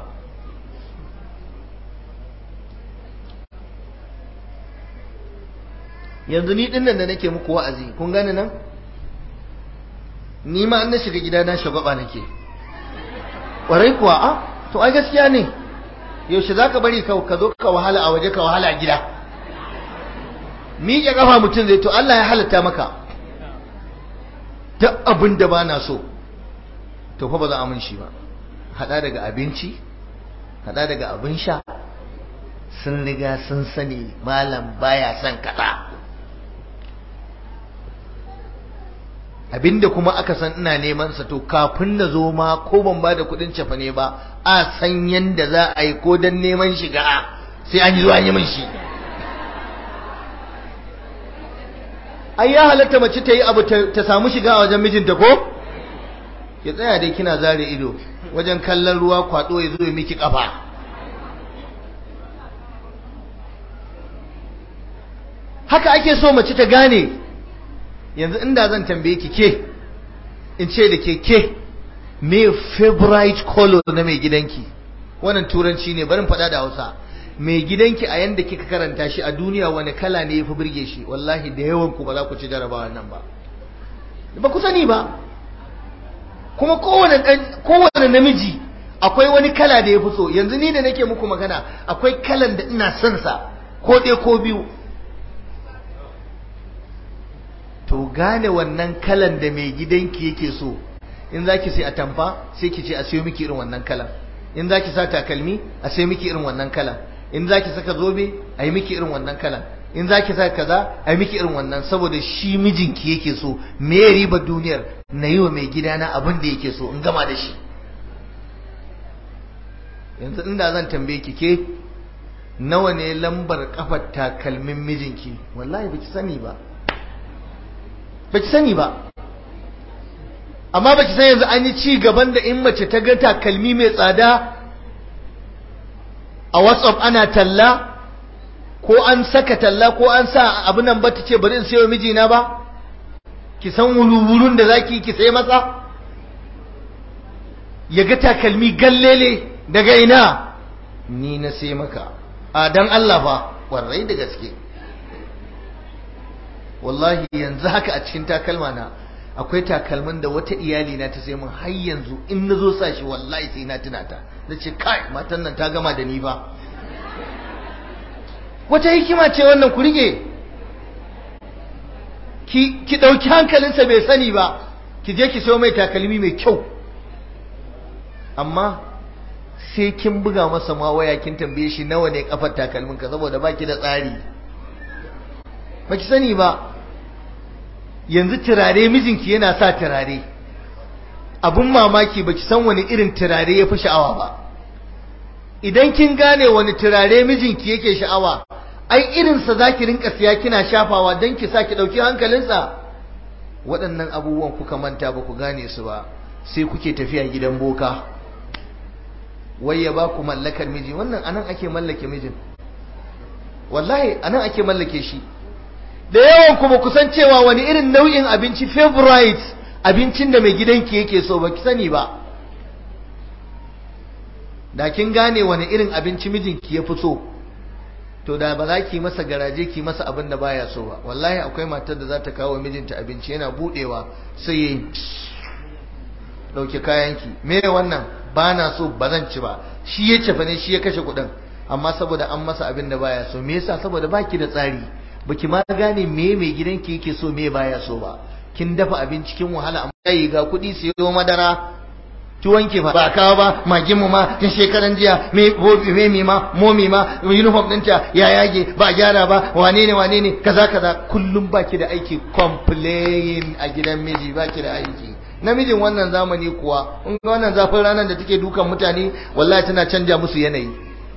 yanzu ni dinnan da nake muku wa'azi kun gane nan ni ma an na shiga gida na shagwaba nake ƙwarai kuwa a to ai gaskiya ne yaushe za ka bari ka zo ka wahala a waje ka wahala a gida miƙe ƙafa mutum zai to Allah ya halatta maka duk abin da ba na so to fa ba za a mun shi ba hada daga abinci hada daga abin sha sun riga sun sani malam baya son kaza abinda kuma aka san ina neman sa to kafin na zo ma ko ban ba da kudin cefa ne ba a san yanda za a yi ko dan neman shiga sai an yi zuwa yi min shi ai ya halatta mace ta yi abu ta samu shiga a wajen mijinta ko ya tsaya dai kina zare ido wajen kallon ruwa kwado ya zo ya miki kafa haka ake so mace ta gane yanzu inda zan tambaye ki ke in ce da ke ke me favorite color na mai gidanki wannan turanci ne barin faɗa da hausa mai gidanki a yanda kika karanta shi a duniya wani kala ne ya fi birge shi wallahi da yawan ku ba za ku ci jarabawa nan ba ba ku sani ba kuma kowane kowane namiji akwai wani kala da ya fi so yanzu ni da nake muku magana akwai kalan da ina son sa ko ɗaya ko biyu to gane wannan kalan da mai gidanki yake so in zaki sai atamfa sai ki ce a sayo miki irin wannan kalan in zaki sa takalmi a sayo miki irin wannan kalan in zaki saka zobe a yi miki irin wannan kalan in zaki saka kaza a yi miki irin wannan saboda shi mijinki yake so me ya riba duniyar na yi wa mai gidana abin da yake so in gama da shi yanzu inda zan tambaye ki ke nawa ne lambar kafar takalmin mijinki wallahi baki sani ba baki sani ba amma baki san yanzu an yi ci gaban da in mace ta ga takalmi mai tsada a whatsapp ana talla ko an saka talla ko an sa abin nan ba ta ce bari in sayo mijina ba ki san wulwulun da zaki ki sai masa ya ga takalmi gallele daga ina ni na sai maka a dan Allah fa warai da gaske wallahi yanzu haka a cikin takalma na akwai takalmin da wata iyali na ta sai mun har yanzu in na zo sa shi wallahi sai na tuna ta na ce kai matan nan ta gama da ni ba wata hikima ce wannan ku rike ki ki dauki hankalinsa bai sani ba ki je ki sayo mai takalmi mai kyau amma sai kin buga masa ma waya kin tambaye shi nawa ne kafar takalmin ka saboda baki da tsari baki sani ba yanzu turare mijinki yana sa turare abun mamaki baki san wani irin turare ya fi sha'awa ba idan kin gane wani turare mijinki yake sha'awa ai irinsa za ki rinka siya kina shafawa don ki sa ki ɗauki hankalinsa waɗannan abubuwan kuka manta ba ku gane su ba sai kuke tafiya gidan boka wai ya ba ku mallakar miji wannan anan ake mallake mijin wallahi anan ake mallake shi da yawan kuma kusan cewa wani irin nau'in abinci favorite abincin da mai gidanki yake so ba ki sani ba da kin gane wani irin abinci mijinki ya fi so to da ba za ki masa garaje ki masa abin da baya so ba wallahi akwai matar da za ta kawo mijinta abinci yana budewa sai ya dauke kayanki me wannan ba na so ba zan ci ba shi ya cefa ne shi ya kashe kuɗin amma saboda an masa abin da baya so me yasa saboda baki da tsari baki ma gane me mai gidanki yake so me baya so ba kin dafa abinci kin wahala amma yi ga kuɗi siyo madara ki wanke ba ba kawo ba magin mu ma tun shekaran jiya me hobi me mi ma momi ma uniform ɗinta ya yage ba gyara ba wane ne wane ne kaza kaza kullum baki da aiki complain a gidan miji baki da aiki namijin wannan zamani kuwa in ga wannan zafin ranar da take dukan mutane wallahi tana canja musu yanayi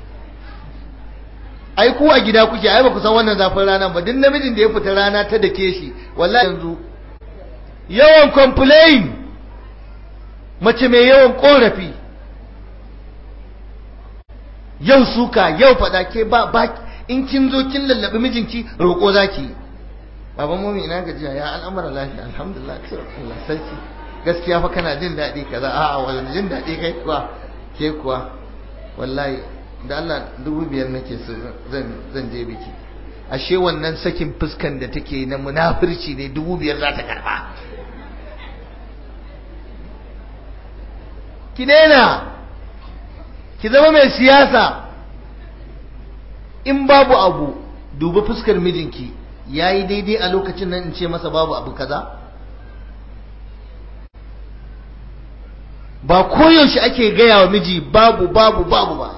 ai ku a gida kuke ai ba ku san wannan zafin ranar ba duk namijin da ya fita rana ta dake shi wallahi yanzu yawan complain mace mai yawan korafi yau suka yau fada ke ba ba in kin zo kin lallabi mijinki roƙo zaki baban mami ina gajiya ya al'amara lafiya alhamdulillah Allah sarki gaskiya fa kana jin daɗi kaza a'a wani jin daɗi kai kuwa ke kuwa wallahi da Allah dubu biyar nake so zan zan je biki ashe wannan sakin fuskan da take na munafirci ne dubu biyar za ta karba ki daina ki zama mai siyasa in babu abu dubi fuskar mijinki yayi daidai a lokacin nan in ce masa babu abu kaza ba koyaushe ake gaya wa miji babu babu babu ba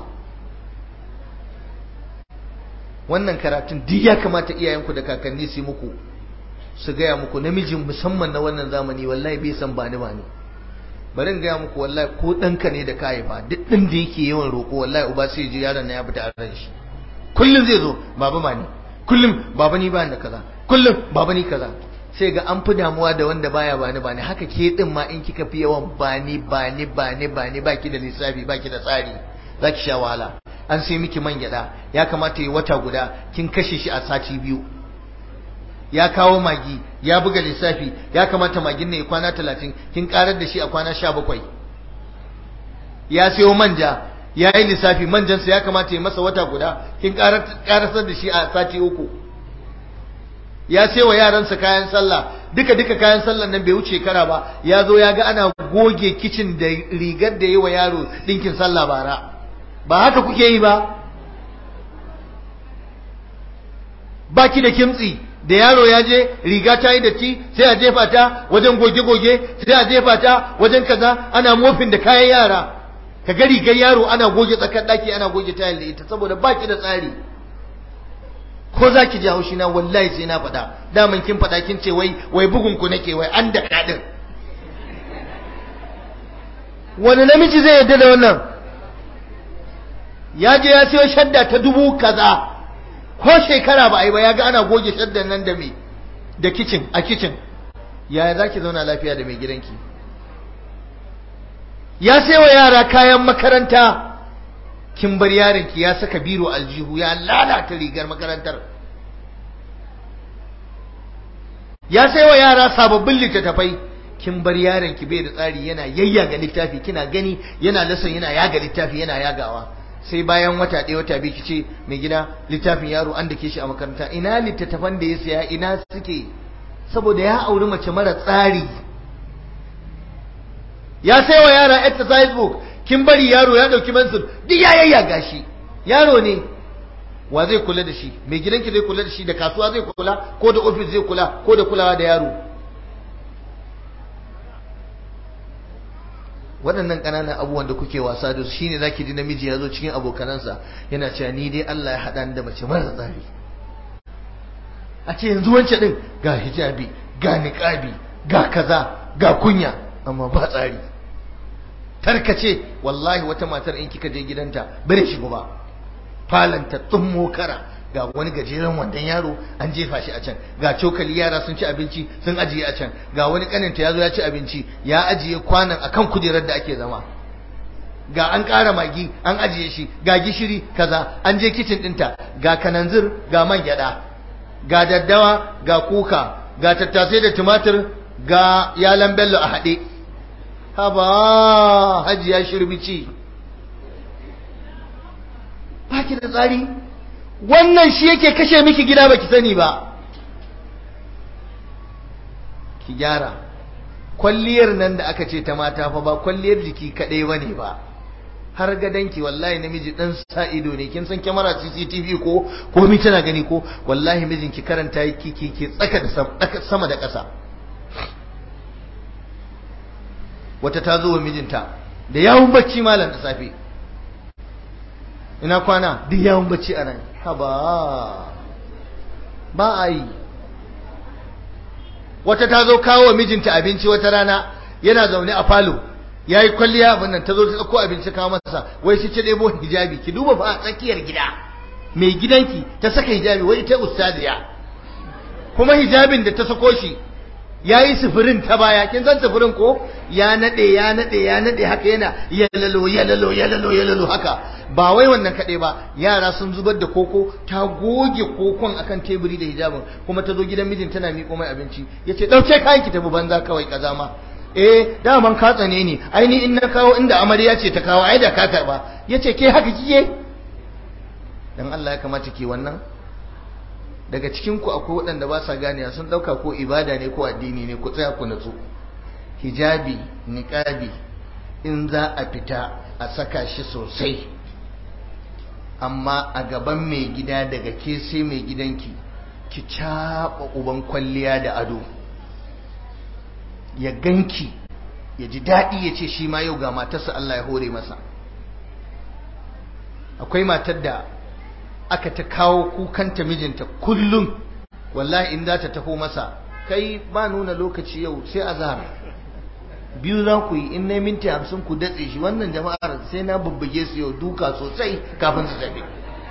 wannan karatun duk ya kamata iyayenku da kakanni su muku su gaya muku namijin musamman na wannan zamani wallahi bai san bani bani bari in gaya muku wallahi ko ɗanka ne da ka haifa duk ɗin da yake yawan roƙo wallahi uba sai ji yaron na ya fita a ran shi kullum zai zo baba ma ni kullum baba ni ba da kaza kullum baba ni kaza sai ga an fi damuwa da wanda baya bani bani haka ke din ma in kika fi yawan bani bani bani bani baki da lissafi baki da tsari zaki sha wahala an sai miki man gyada ya kamata yi wata guda kin kashe shi a sati biyu ya kawo magi ya buga lissafi ya kamata magin ne kwana talatin kin karar da shi a kwana sha bakwai ya sayo manja ya yi lissafi manjansa ya kamata ya masa wata guda kin karasar da shi a sati uku ya sai wa yaransa kayan sallah duka duka kayan sallah nan bai wuce kara ba ya zo ya ga ana goge kicin da rigar da yi wa yaro ɗinkin sallah bara ba haka kuke yi ba baki da kimtsi da yaro ya je riga ta yi datti sai a jefa ta wajen goge-goge sai a jefa ta wajen kaza ana mofin da kayan yara ka ga rigar yaro ana goge tsakar daki ana goge tayar da ita saboda baki da tsari ko za ki ji haushi na wallahi sai na faɗa daman kin faɗa kin ce wai wai bugun ku nake wai an da kaɗin wani namiji zai yadda da wannan ya je ya siyo shadda ta dubu kaza ko shekara ba a yi ba ya ga ana goge shaddan nan da me da kicin a kicin yaya za ki zauna lafiya da mai gidanki ya sai wa yara kayan makaranta kin bar yaronki ya saka biro aljihu ya lalata rigar makarantar ya sai wa yara sababbin littattafai kin bar yaronki bai da tsari yana yayyaga littafi kina gani yana lasan yana yaga littafi yana yagawa sai bayan wata ɗaya wata biyu kice mai gida littafin yaro an dake shi a makaranta ina littattafan da ya saya ina suke saboda ya auri mace mara tsari ya sai wa yara exercise book kin bari yaro ya dauki mansur duk ya yayyaga shi yaro ne wa zai kula da shi mai gidanki zai kula da shi da kasuwa zai kula ko da ofis zai kula ko da kulawa da yaro waɗannan ƙananan abubuwan da kuke wasa da su shine zaki ji namiji ya zo cikin abokanansa yana cewa ni dai Allah ya haɗa ni da mace mara tsari a ce yanzu wancan din ga hijabi ga niqabi ga kaza ga kunya amma ba tsari tarkace wallahi wata matar in kika je gidanta bare shigo ba falanta tsummo kara ga wani gajeren wandon yaro an jefa shi a can ga cokali yara sun ci abinci sun ajiye a can ga wani kaninta ya zo ya ci abinci ya ajiye kwanan akan kujerar da ake zama ga an ƙara magi an ajiye shi ga gishiri kaza an je kicin ɗinta ga kananzir ga man gyaɗa ga daddawa ga kuka ga tattasai da tumatir ga yalan bello a haɗe haba hajiya shirbici ba ki da tsari wannan shi yake kashe miki gida baki sani ba ki gyara kwalliyar nan da aka ce ta mata fa ba kwalliyar jiki kadai bane ba har gadanki wallahi namiji dan sa ido ne kin san kyamara CCTV ko ko mi tana gani ko wallahi mijinki karanta yake ki ki tsaka da sama da ƙasa wata ta zo wa mijinta da yawun bacci malam da safe ina kwana duk yawun bacci a nan haba ba a yi wata ta zo kawo wa mijinta abinci wata rana yana zaune a falo ya yi kwalliya abin nan ta zo ta ɗauko abinci kawo masa wai shi ce ɗebo hijabi ki duba fa a tsakiyar gida mai gidanki ta saka hijabi wai ita ustaziya kuma hijabin da ta sako shi ya yi sufurin ta baya kin san sufurin ko ya naɗe ya naɗe ya naɗe haka yana yalalo yalalo yalalo yalalo haka ba wai wannan kaɗai ba yara sun zubar da koko ta goge kokon akan teburi da hijabin kuma ta zo gidan mijin tana miƙo mai abinci ya ce ɗauke kayan ki tafi banza kawai ƙazama eh daman ka tsane ni ai ni in na kawo inda amarya ce ta kawo ai da ka karba ya ce ke haka kike dan Allah ya kamata ke wannan daga cikin ku akwai waɗanda ba sa ganewa sun ɗauka ko ibada ne ko addini ne ku tsaya ku natsu hijabi niqabi in za a fita a saka shi sosai amma a gaban mai gida daga ke sai mai gidanki ki caɓa uban kwalliya da ado ya ganki ya ji daɗi ya ce shi ma yau ga matarsa Allah ya hore masa akwai matar da aka ta kawo kukanta mijinta kullum wallahi in za ta taho masa kai ba nuna lokaci yau sai azhar biyu za ku yi in na minti hamsin ku datse shi wannan jama'ar sai na bubbuge su yau duka sosai kafin su tafi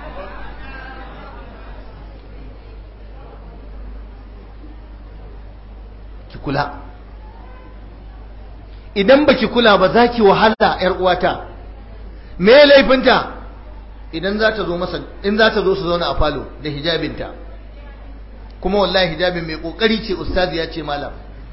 ki kula idan baki kula ba za ki wahala yar uwata me laifinta idan za ta zo masa in za ta zo su zauna a falo da hijabinta kuma wallahi hijabin mai kokari ce ustazi ya ce malam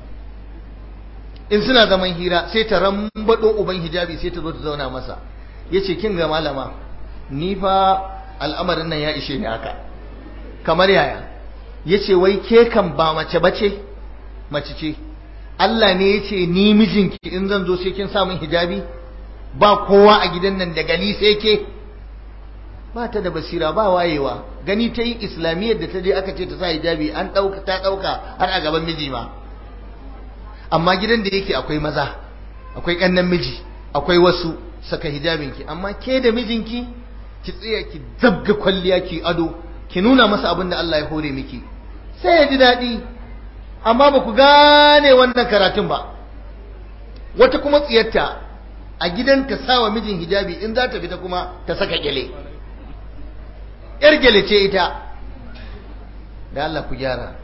in suna zaman hira sai ta rambado uban hijabi sai ta zo ta zauna masa yace kin ga malama ni fa al'amarin nan ya ishe ni haka kamar yaya yace wai ke kan ba mace bace mace ce Allah ne yace ni mijinki in zan zo sai kin sa min hijabi ba kowa a gidan nan da gali sai ke ba ta da basira ba wayewa gani ta yi islamiyyar da ta je aka ce ta sa hijabi an ɗauka ta ɗauka har a gaban miji ma amma gidan da yake akwai maza akwai ƙannan miji akwai wasu saka hijabinki amma ke da mijinki ki tsaya ki zabga kwalliya ki ado ki nuna masa abin da Allah ya hore miki sai ya ji daɗi amma ba ku gane wannan karatun ba wata kuma tsiyarta a gidan ta sawa mijin hijabi in za ta fita kuma ta saka gyale yar gyale ce ita da Allah ku gyara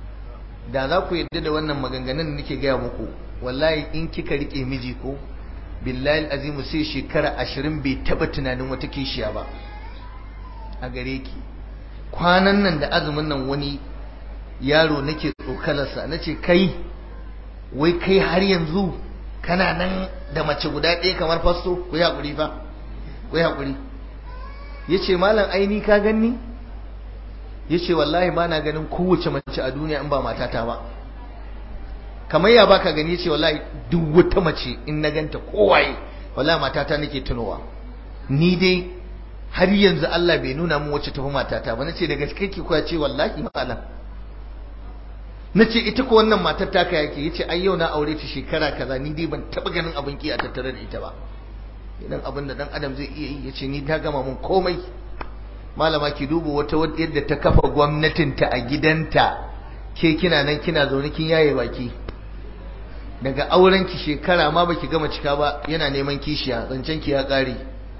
da za ku yarda da wannan maganganun da nake gaya muku wallahi in kika rike miji ko billahi azimu sai shekara ashirin bai taba tunanin wata kishiya ba a gare ki kwanan nan da azumin nan wani yaro nake tsokalarsa na ce kai wai kai har yanzu kana nan da mace guda ɗaya kamar fasto ku yi haƙuri fa ku yi haƙuri ya ce malam aini ka ganni ya ce wallahi ba na ganin kowace mace a duniya in ba matata ba kamar ya baka gani ya ce wallahi duk wata mace in na ganta kowaye wallahi matata nake tunowa ni dai har yanzu Allah bai nuna mun wacce tafi matata ba nace da gaske ki kuwa ce wallahi malam nace ita ko wannan matar taka yake yace ai yau na aure ta shekara kaza ni dai ban taba ganin abin ki a tattare da ita ba idan abin da dan adam zai iya yi yace ni ta gama mun komai malama ki duba wata yadda ta kafa gwamnatin ta a gidanta ke kina nan kina zaune kin yaye baki daga auren ki shekara ma baki gama cika ba yana neman kishiya zancen ki ya kare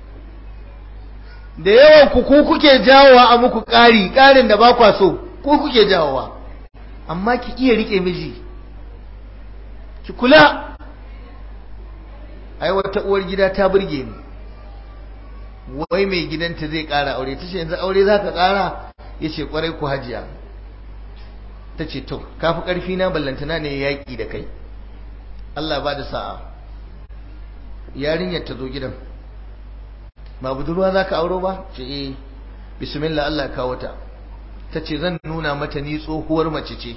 da yawan ku ku kuke jawowa a muku ƙari ƙarin da ba kwa so ku kuke jawowa amma ki iya rike miji ki kula ai wata uwar gida ta burge ni wai mai gidanta zai ƙara aure ta ce yanzu aure za ka ƙara ya ce ƙwarai ku hajiya ta ce to kafi ƙarfi na ballantana ne yaƙi da kai Allah ba da sa'a yarinyar ta zo gidan ba budurwa za ka auro ba ce eh bismillah Allah kawo ta ta ce zan nuna mata ni tsohuwar mace ce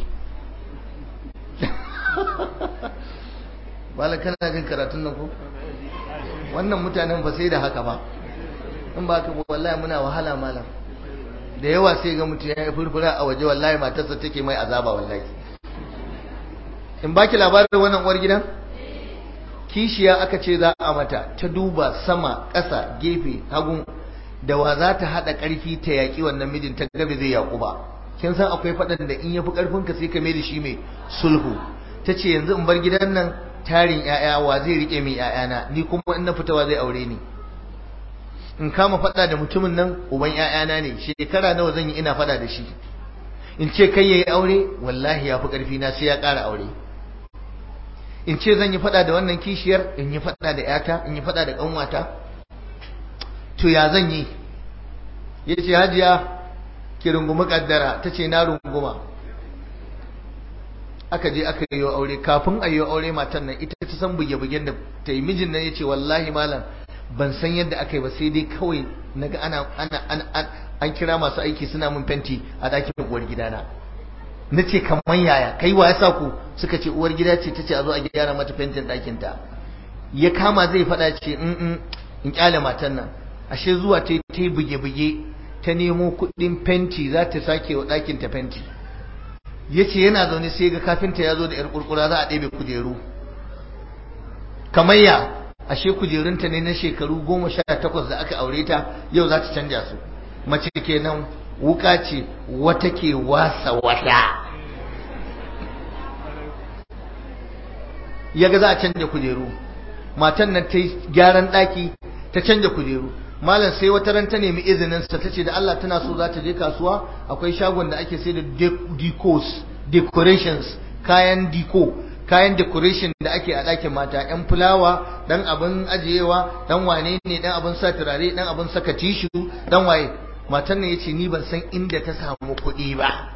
bala kana jin karatun nan ko wannan mutanen ba sai da haka ba in ba ka wallahi muna wahala malam da yawa sai ga mutum ya furfura a waje wallahi matarsa take mai azaba wallahi in baki labarin wannan uwar gidan kishiya aka ce za a mata ta duba sama ƙasa gefe hagu da wa za ta haɗa ƙarfi ta yaƙi wannan mijin ta gabe zai yaƙu ba kin san akwai faɗan da in yafi ƙarfin ka sai ka mai da shi mai sulhu ta ce yanzu in bar gidan nan tarin ƴaƴa wa zai riƙe min ƴaƴana ni kuma in na fita wa zai aure ni in kama faɗa da mutumin nan uban ƴaƴana ne shekara nawa zan yi ina faɗa da shi in ce kai yayi aure wallahi ya fi ƙarfi na sai ya ƙara aure in ce zan yi fada da wannan kishiyar in yi fada da yata in yi fada da kanwata to ya zan yi ya ce hajiya ki rungumi kaddara ta ce na runguma aka je aka yi aure kafin a yi aure matan nan ita ta san buge-bugen da ta yi mijin nan ya ce wallahi malam ban san yadda aka yi ba sai dai kawai naga ana ana an kira masu aiki suna mun fenti a ɗakin uwar gidana na ce kamar yaya kai wa ya sa ku suka ce uwar gida ce ta ce a zo a gyara mata fentin ɗakinta ya kama zai faɗa ce in in kyale matan nan ashe zuwa ta yi buge-buge ta nemo kuɗin fenti za ta sake wa ɗakinta fenti ya ce yana zaune sai ga kafinta ya zo da yar kurkura za a ɗebe kujeru kamar ya ashe kujerunta ne na shekaru goma sha takwas da aka aure ta yau za ta canja su mace kenan wuka ce wata ke wasa wata yaga za a canja kujeru matan nan ta yi gyaran ɗaki ta canja kujeru malam sai wata ran ta nemi izinin sa tace da Allah tana so za ta je kasuwa akwai shagon da ake sai da decos decorations kayan deco kayan decoration da ake a ɗakin mata yan fulawa dan abin ajiyewa dan wane ne dan abin sa turare dan abin saka tishu dan waye matan nan yace ni ban san inda ta samu kuɗi ba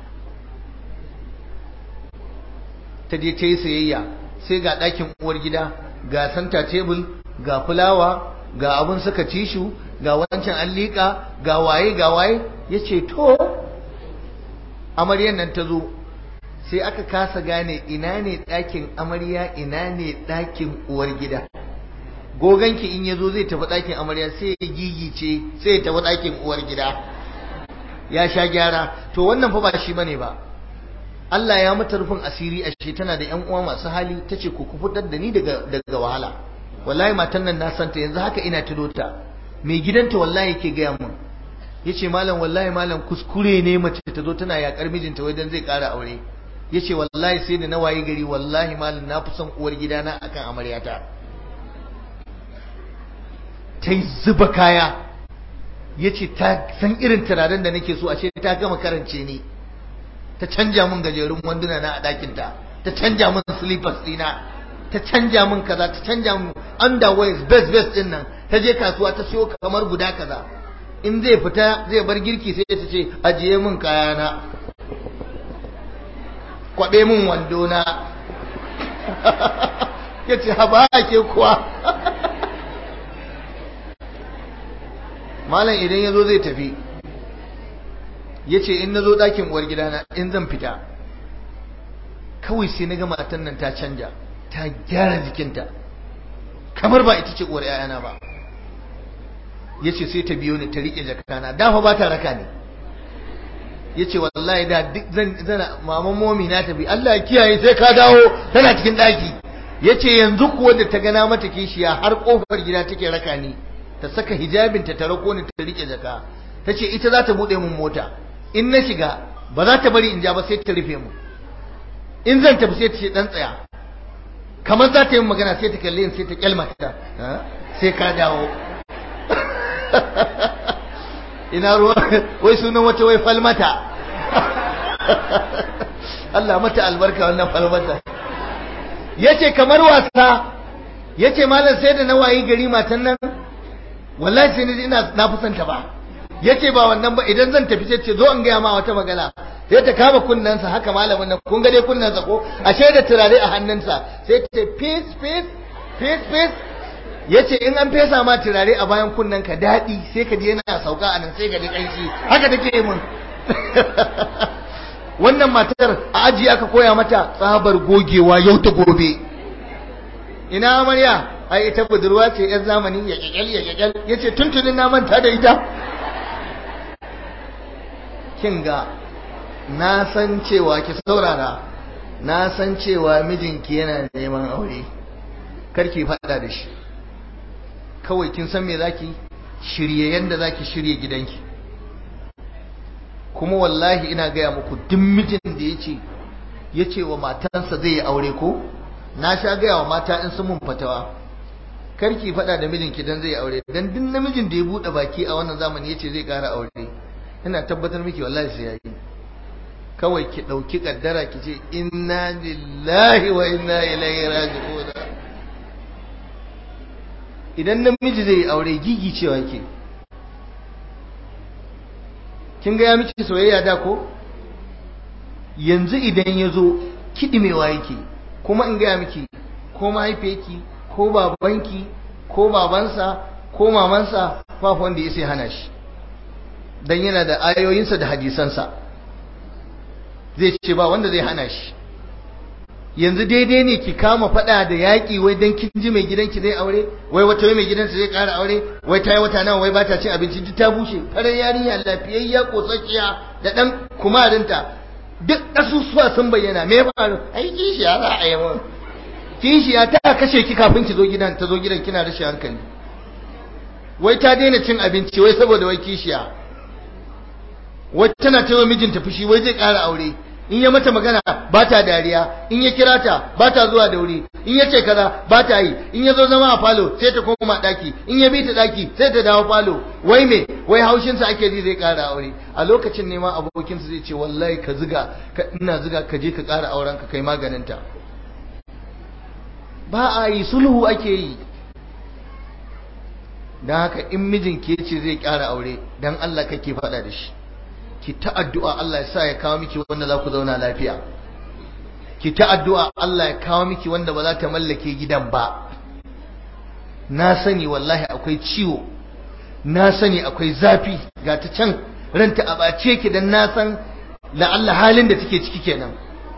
ta je ta yi sayayya sai ga ɗakin uwar gida ga santa table ga fulawa ga abun saka tishu ga wancan an liƙa ga waye ga waye ya ce to amaryan nan ta zo sai aka kasa gane ina ne ɗakin amarya ina ne ɗakin uwar gida goganki in ya zo zai tafi ɗakin amarya sai ya gigice sai ya tafi ɗakin uwar gida ya sha gyara to wannan fa ba shi bane ba Allah ya mata rufin asiri a shi tana da ƴan uwa masu hali tace ku ku fitar da ni daga daga wahala wallahi matan nan na santa yanzu haka ina tuno ta mai gidanta wallahi yake gaya mun yace malam wallahi malam kuskure ne mace ta zo tana yakar mijinta wajen zai ƙara aure yace wallahi sai da na waye gari wallahi malam na fi son uwar gidana akan amaryata ta zuba kaya yace ta san irin turaren da nake so ashe ta gama karance ni ta canja min gajerun wanduna na a ɗakinta ta canja min slippers ɗina ta canja min kaza ta canja min underwears best best din nan ta je kasuwa ta siyo kamar guda kaza in zai fita zai bar girki sai ta ce ajiye min kayana kwabe min wando na ya ce haba ke kuwa malam idan ya zo zai tafi ya ce in na zo ɗakin uwar gidana in zan fita kawai sai na ga matan nan ta canja ta gyara jikinta kamar ba ita ce uwar 'ya'yana ba ya ce sai ta biyo ni ta riƙe jakana dafa ba ta raka ne ya ce wallahi da duk zana maman momi na tafi Allah ya kiyaye sai ka dawo tana cikin ɗaki ya ce yanzu kuwa da ta gana mata kishiya har ƙofar gida take raka ni ta saka hijabinta ta rako ni ta riƙe jaka ta ce ita za ta buɗe mun mota in na shiga ba za ta bari in ja ba sai ta rufe mu in zan tafi sai ta ce ɗan tsaya kamar za ta yi magana sai ta kalle sai ta kyalmata sai ka dawo ina ruwa wai sunan wata wai falmata Allah mata albarka wannan falmata yace kamar wasa yace malam sai da na wayi gari matan nan wallahi sai ni ina na fusanta ba yace ba wannan ba idan zan tafi sai ce zo in ga ma wata magana sai ta kama kunnensa haka malamin nan kun ga dai kunnensa ko ashe da turare a hannunsa sai ta ce peace peace peace peace yace in an fesa ma turare a bayan kunnen ka daɗi sai ka je yana sauka a nan sai ka ji ƙanshi haka take mun wannan matar a aji aka koya mata tsabar gogewa yau ta gobe ina amarya ai ita budurwa ce yar zamani ya kyakkyal ya kyakkyal yace tuntunin na manta da ita kin ga na san cewa ki saurara na san cewa mijinki yana neman aure karki faɗa da shi kawai kin san me zaki shirye yanda zaki shirye gidanki kuma wallahi ina gaya muku duk mijin da yace yace wa matansa zai yi aure ko na sha gaya wa mata in sun mun fatawa karki faɗa da mijinki dan zai aure dan duk namijin da ya buɗe baki a wannan zamani yace zai ƙara aure ina tabbatar miki wallahi sai yayi kawai ki ɗauki kaddara ki ce inna lillahi wa inna ilaihi raji'un idan namiji zai aure gigi cewa ke kin ga ya miki soyayya da ko yanzu idan ya zo kiɗimewa yake kuma in gaya miki ko mahaifiyarki ko babanki ko babansa ko mamansa ba wanda ya sai hana shi dan yana da ayoyinsa da hadisansa zai ce ba wanda zai hana shi yanzu daidai ne ki kama fada da yaƙi wai dan kin ji mai gidanki zai aure wai wata wai mai gidansa zai ƙara aure wai ta yi wata nawa wai ba ta cin abinci duk ta bushe farar yarinya lafiyayya kosakiya da ɗan kumarinta duk ƙasusuwa sun bayyana me faru ai kishiya za a yi mun kishiya ta kashe ki kafin ki zo gidan ta zo gidan kina rashin hankali wai ta daina cin abinci wai saboda wai kishiya wai tana ta mijinta fushi wai zai ƙara aure in ya mata magana ba ta dariya in ya kira ta ba ta zuwa da wuri in ya ce kaza ba ta yi in ya zo zama a falo sai ta koma daki in ya bi ta daki sai ta dawo falo wai me wai haushinsa ake ji zai ƙara aure a lokacin ne ma abokinsa zai ce wallahi ka ziga ka ina ziga ka je ka ƙara auren ka kai maganinta ba a yi sulhu ake yi don haka in mijin ke ce zai ƙara aure don Allah kake faɗa da shi ki ta addu'a Allah ya sa ya kawo miki wanda za ku zauna lafiya ki ta addu'a Allah ya kawo miki wanda ba za ta mallake gidan ba na sani wallahi akwai ciwo na sani akwai zafi ga ta can ranta a bace ki dan na san la'alla halin da take ciki kenan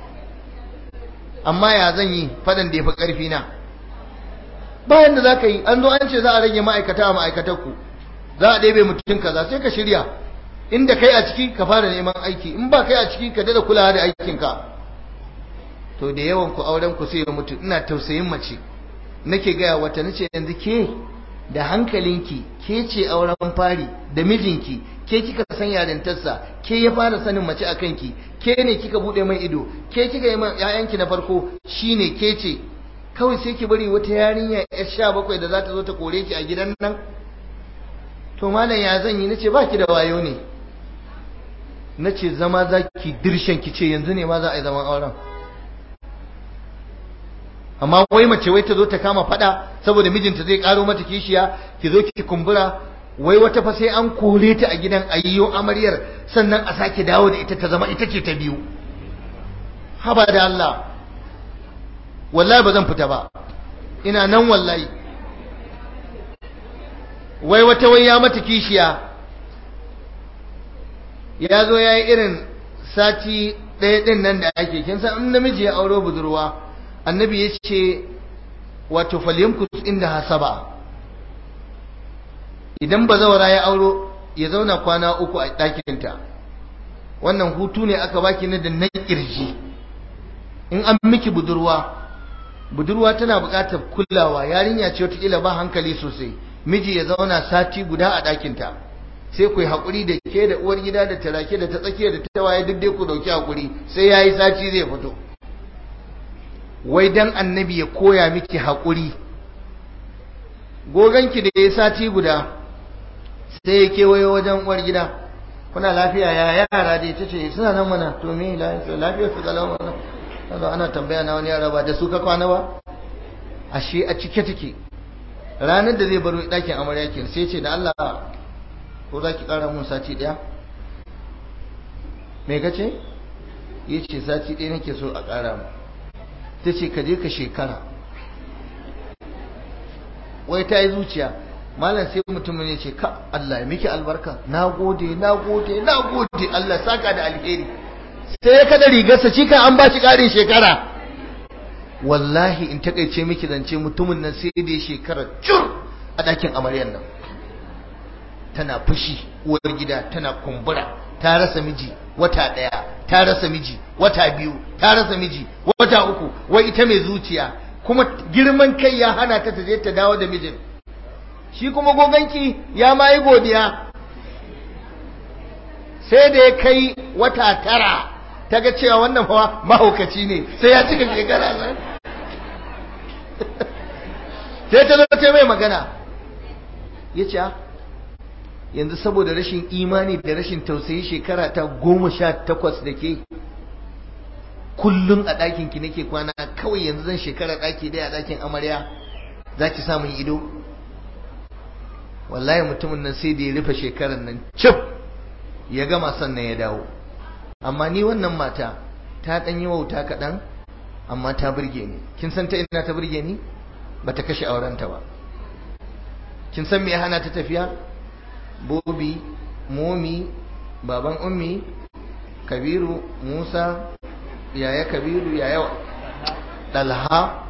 amma ya zan yi fadan da ya fi ƙarfi na bayan da za ka yi an zo an ce za a rage ma'aikata a ma'aikatarku za a ɗebe mutum kaza sai ka shirya inda kai a ciki ka fara neman aiki in ba kai a ciki ka dada kulawa da aikinka to da yawan ku auren ku sai ya mutu ina tausayin mace nake gaya wata nace yanzu ke da hankalinki ke ce auren fari da mijinki ke kika san yarintarsa ke ya fara sanin mace a kanki ke ne kika bude mai ido ke kika yi man ƴaƴanki na farko shine ke ce kawai sai ki bari wata yarinya yar sha bakwai da za ta zo ta kore ki a gidan nan to malam ya zan yi nace ba ki da wayo ne nace zama za ki dirshen ki ce yanzu ne ma za a yi zaman auren amma wai mace wai ta zo ta kama fada saboda mijinta zai karo mata kishiya ki zo ki kumbura wai wata fa sai an kore ta a gidan ayyo amaryar sannan a sake dawo da ita ta zama ita ce ta biyu haba da Allah wallahi ba zan fita ba ina nan wallahi wai wata wai ya mata kishiya ya zo ya yi irin sati ɗaya ɗin nan da ake kin san in namiji ya auro budurwa annabi ya ce wato falyamkus inda hasaba idan bazawara ya auro ya zauna kwana uku a ɗakinta wannan hutu ne aka baki na da na ƙirji in an miki budurwa budurwa tana buƙatar kulawa yarinya ce wataƙila ba hankali sosai miji ya zauna sati guda a ɗakinta sai ku yi haƙuri da ke da uwar gida da tarake da ta tsakiya da ta waye duk dai ku ɗauki haƙuri sai ya yi sati zai fito wai dan annabi ya koya miki haƙuri goganki da ya sati guda sai ya kewayo wajen uwar gida kuna lafiya ya yara da ta ce suna nan mana to me lafiya su galau mana kaga ana tambaya na wani yara ba da su ka kwana ba ashe a cike take ranar da zai baro ɗakin amarya ke sai ce da Allah ko za ki ƙara mun sati ɗaya me ka ce ya ce sati ɗaya nake so a ƙara mu ta ce ka je ka shekara wai ta yi zuciya malam sai mutumin ya ce ka Allah ya miki albarka na gode na gode na gode Allah saka da alheri sai ya kada rigarsa shi kan an ba shi ƙarin shekara wallahi in takaice miki zance mutumin nan sai da shekara cur a ɗakin amaryar nan tana fushi uwar gida tana kumbura ta rasa miji wata ɗaya ta rasa miji wata biyu ta rasa miji wata uku wai ita mai zuciya kuma girman kai ya hana ta je ta dawo da mijin shi kuma goganki ya ma yi godiya sai da ya kai wata tara ta ga cewa wannan fa mahaukaci ne sai ya cika shekara sai sai ta zo ta mai magana ya ce yanzu saboda rashin imani da rashin tausayi shekara ta goma sha takwas da ke kullum a ɗakinki nake kwana kawai yanzu zan shekara ɗaki ɗaya a ɗakin amarya za ki samun ido wallahi mutumin nan sai da ya rufe shekarar nan cif ya gama sannan ya dawo amma ni wannan mata ta ɗan yi wauta kaɗan amma ta burge ni kin san ta ina ta burge ni ba ta kashe aurenta ba kin san me ya hana ta tafiya bobi momi baban ummi kabiru musa yaya kabiru yaya dalha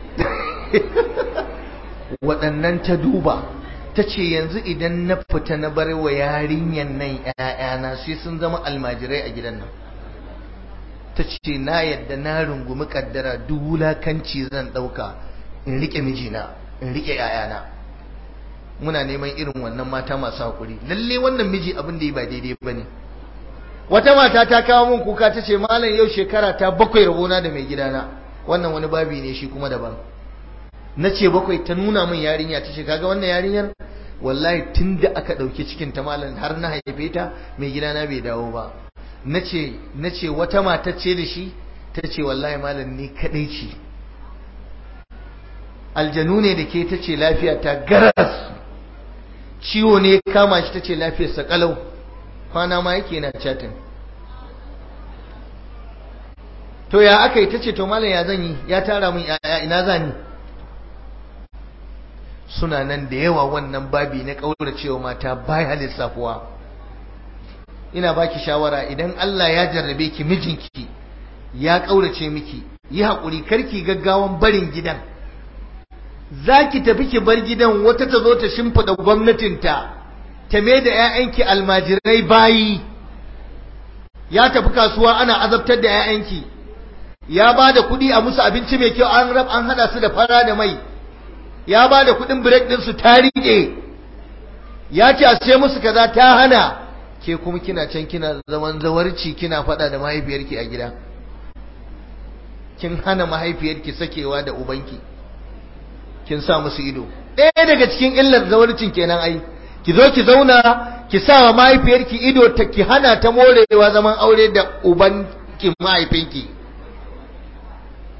waɗannan ta duba ta ce yanzu idan na fita na bar wa yarinyan nan ‘ya'yana sai sun zama almajirai a gidan nan ta ce na yadda na rungumi kaddara duk wulakanci zan ɗauka in riƙe mijina in riƙe ‘ya'yana muna neman irin wannan mata masu haƙuri lalle wannan miji abin da yi ba daidai ba ne wata mata ta kawo min kuka ta ce malam yau shekara ta bakwai rabona da mai gidana wannan wani babi ne shi kuma daban na ce bakwai ta nuna min yarinya ta ce kaga wannan yarinyar wallahi tun da aka ɗauki cikin ta malam har na haife ta mai gidana bai dawo ba na ce wata mata ce da shi ta ce wallahi malam ni kaɗai ce aljanu ne da ke ta ce lafiya ta garas ciwo ne kama shi ta ce lafiyarsa kalau kwana ma yake na chatin to ya aka yi ta ce to malam ya zan yi ya tara min yaya ina zani suna nan da yawa wannan babi na cewa mata baya lissafuwa ina baki shawara idan Allah ya jarrabe ki mijinki ya kaurace miki yi haƙuri karki gaggawan barin gidan zaki tafi ki bar gidan wata ta zo ta shimfida gwamnatinta ta me da ƴaƴanki almajirai bayi ya tafi kasuwa ana azabtar da ƴaƴanki ya ba da kuɗi a musu abinci mai kyau an rab an hada su da fara da mai ya ba da kuɗin break ɗin su ta riƙe ya ce a sai musu kaza ta hana ke kuma kina can kina zaman zawarci kina faɗa da mahaifiyarki a gida kin hana mahaifiyarki sakewa da ubanki kin sa musu ido ɗaya daga cikin illar zawarcin kenan ai ki zo ki zauna ki sa wa mahaifiyarki ido ta ki hana ta morewa zaman aure da ubanki mahaifinki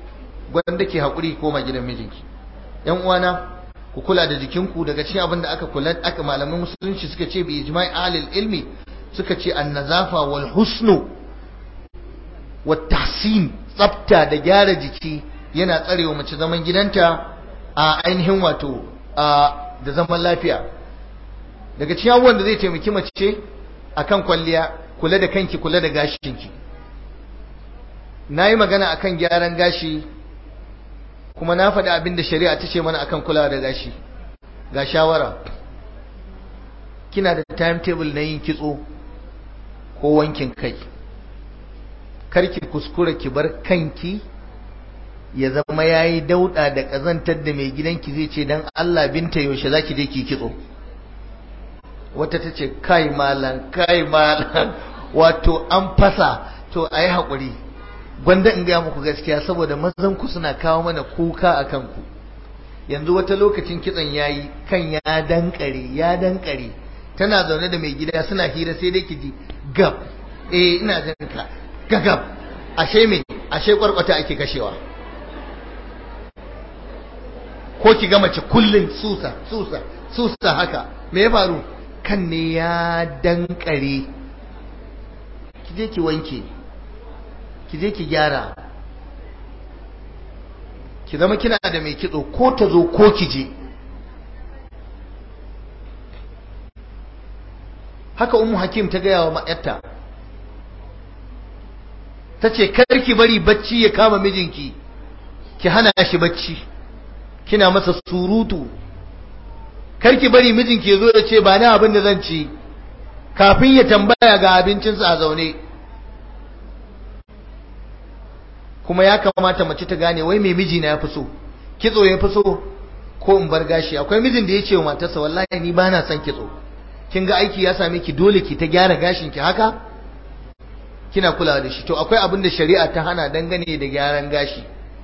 gwanda ke haƙuri koma gidan mijinki yan uwana ku kula da jikinku daga cikin abin da aka kula aka malaman musulunci suka ce bi ijma'i ahlil ilmi suka ce an-nazafa wal husnu wat tahsin tsafta da gyara jiki yana tsarewa mace zaman gidanta a ainihin wato da zaman lafiya daga cikin abubuwan da zai taimaki mace akan kwalliya kula da kanki kula da gashinki na yi magana akan gyaran gashi kuma na faɗi abin da shari'a ta ce mana akan kulawa da gashi ga shawara kina da timetable na yin kitso ko wankin kai karki kuskura ki bar kanki ya zama yayi dauda da kazantar da mai gidanki zai ce dan Allah binta yaushe zaki je ki kitso wata tace kai malan kai malan wato an fasa to ayi hakuri gwanda in gaya muku gaskiya saboda mazan ku suna kawo mana kuka a kanku yanzu wata lokacin kitson yayi kan ya dankare ya dankare tana zaune da mai gida suna hira sai dai ki ji gab eh ina jin ka gagab ashe me ashe kwarkwata ake kashewa ko ki ga mace kullun susa susa susa haka me ya faru kan ne ya dankare ki je ki wanke ki je ki gyara ki zama kina da mai kitso ko ta zo ko ki je haka ummu hakim ta gaya wa ma'yarta ta ce ki bari bacci ya kama mijinki ki hana shi bacci kina masa surutu karki bari mijinki ya zo ya ce ba na abin da zan ci kafin ya tambaya ga abincinsa a zaune kuma ya kamata mace ta gane wai mai miji na ya fi so kitso ya fi so ko in bar gashi akwai mijin da ya ce wa matarsa wallahi ni ba na son kitso kin ga aiki ya same ki dole ki ta gyara gashin ki haka kina kulawa da shi to akwai abin da shari'a ta hana dangane da gyaran gashi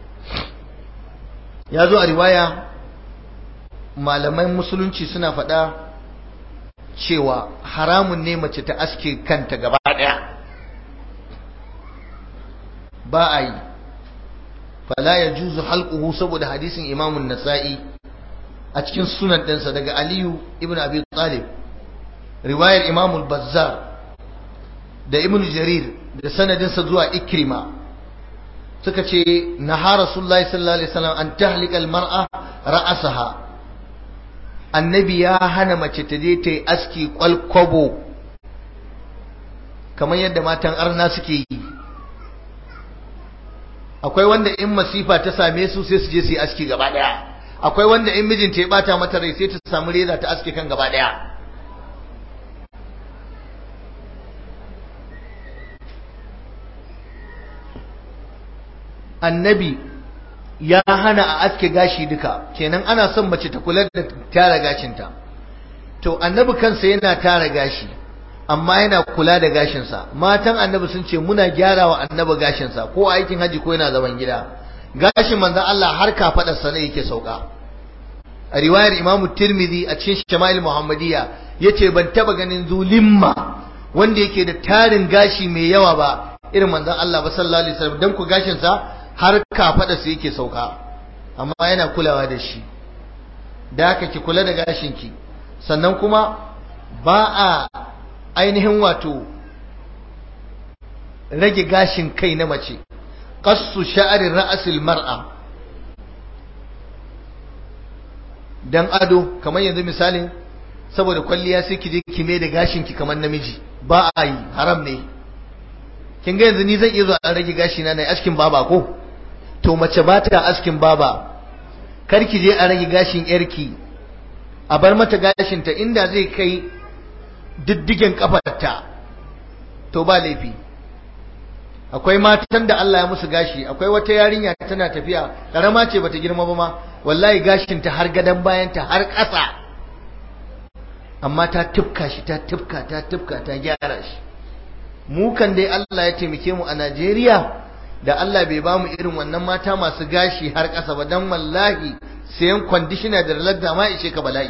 ya zo a riwaya malaman musulunci suna faɗa cewa haramun ne mace ta aske kanta gaba ɗaya ba a yi fala ya juzu halquhu saboda hadisin imamun nasa'i a cikin sunan ɗinsa daga aliyu ibn abi talib riwayar imamul bazzar da ibn jarir da sanadinsa zuwa ikrima suka ce naha rasulullahi sallallahu alaihi wasallam an tahlika almar'a ra'asaha annabi ya hana mace ta je ta yi aski kwalkwabo kamar yadda matan arna suke yi akwai wanda in masifa ta same su sai su je su yi aski gaba daya akwai wanda in mijinta ya bata mata rai sai ta samu reza ta aski kan gaba daya annabi ya hana a aske gashi duka kenan ana son mace ta kula da tara gashinta to annabi kansa yana tara gashi amma yana kula da gashinsa matan annabi sun ce muna gyarawa annabi gashinsa ko aikin haji ko yana zaman gida gashin manzon Allah har kafadarsa ne yake sauka a riwayar Imam Tirmidhi a cikin Shama'il Muhammadiyya yace ban taba ganin zulimma wanda yake da tarin gashi mai yawa ba irin manzon Allah ba sallallahu alaihi wasallam dan ku gashinsa har kafadarsa yake sauka amma yana kulawa da shi da haka ki kula da gashinki sannan kuma ba a ainihin wato rage gashin kai na mace qassu sha'ri ra'sil mar'a dan ado kamar yanzu misalin saboda kwalliya sai ki je ki mai da gashin ki kamar namiji ba a yi haram ne kin ga yanzu ni zan iya zuwa an rage gashi na nayi askin baba ko to mace ba ta askin baba kar ki je a rage gashin yarki a bar mata gashin ta inda zai kai diddigen kafarta to ba laifi akwai matan da Allah ya musu gashi akwai wata yarinya tana tafiya karama ce bata girma ba ma wallahi gashin ta har gadan bayan ta har ƙasa amma ta tufka shi ta tufka ta tufka ta gyara shi mu kan dai Allah ya taimake mu a Najeriya da Allah bai ba mu irin wannan mata masu gashi har ƙasa ba dan wallahi sayan conditioner da lalata ma ishe ka bala'i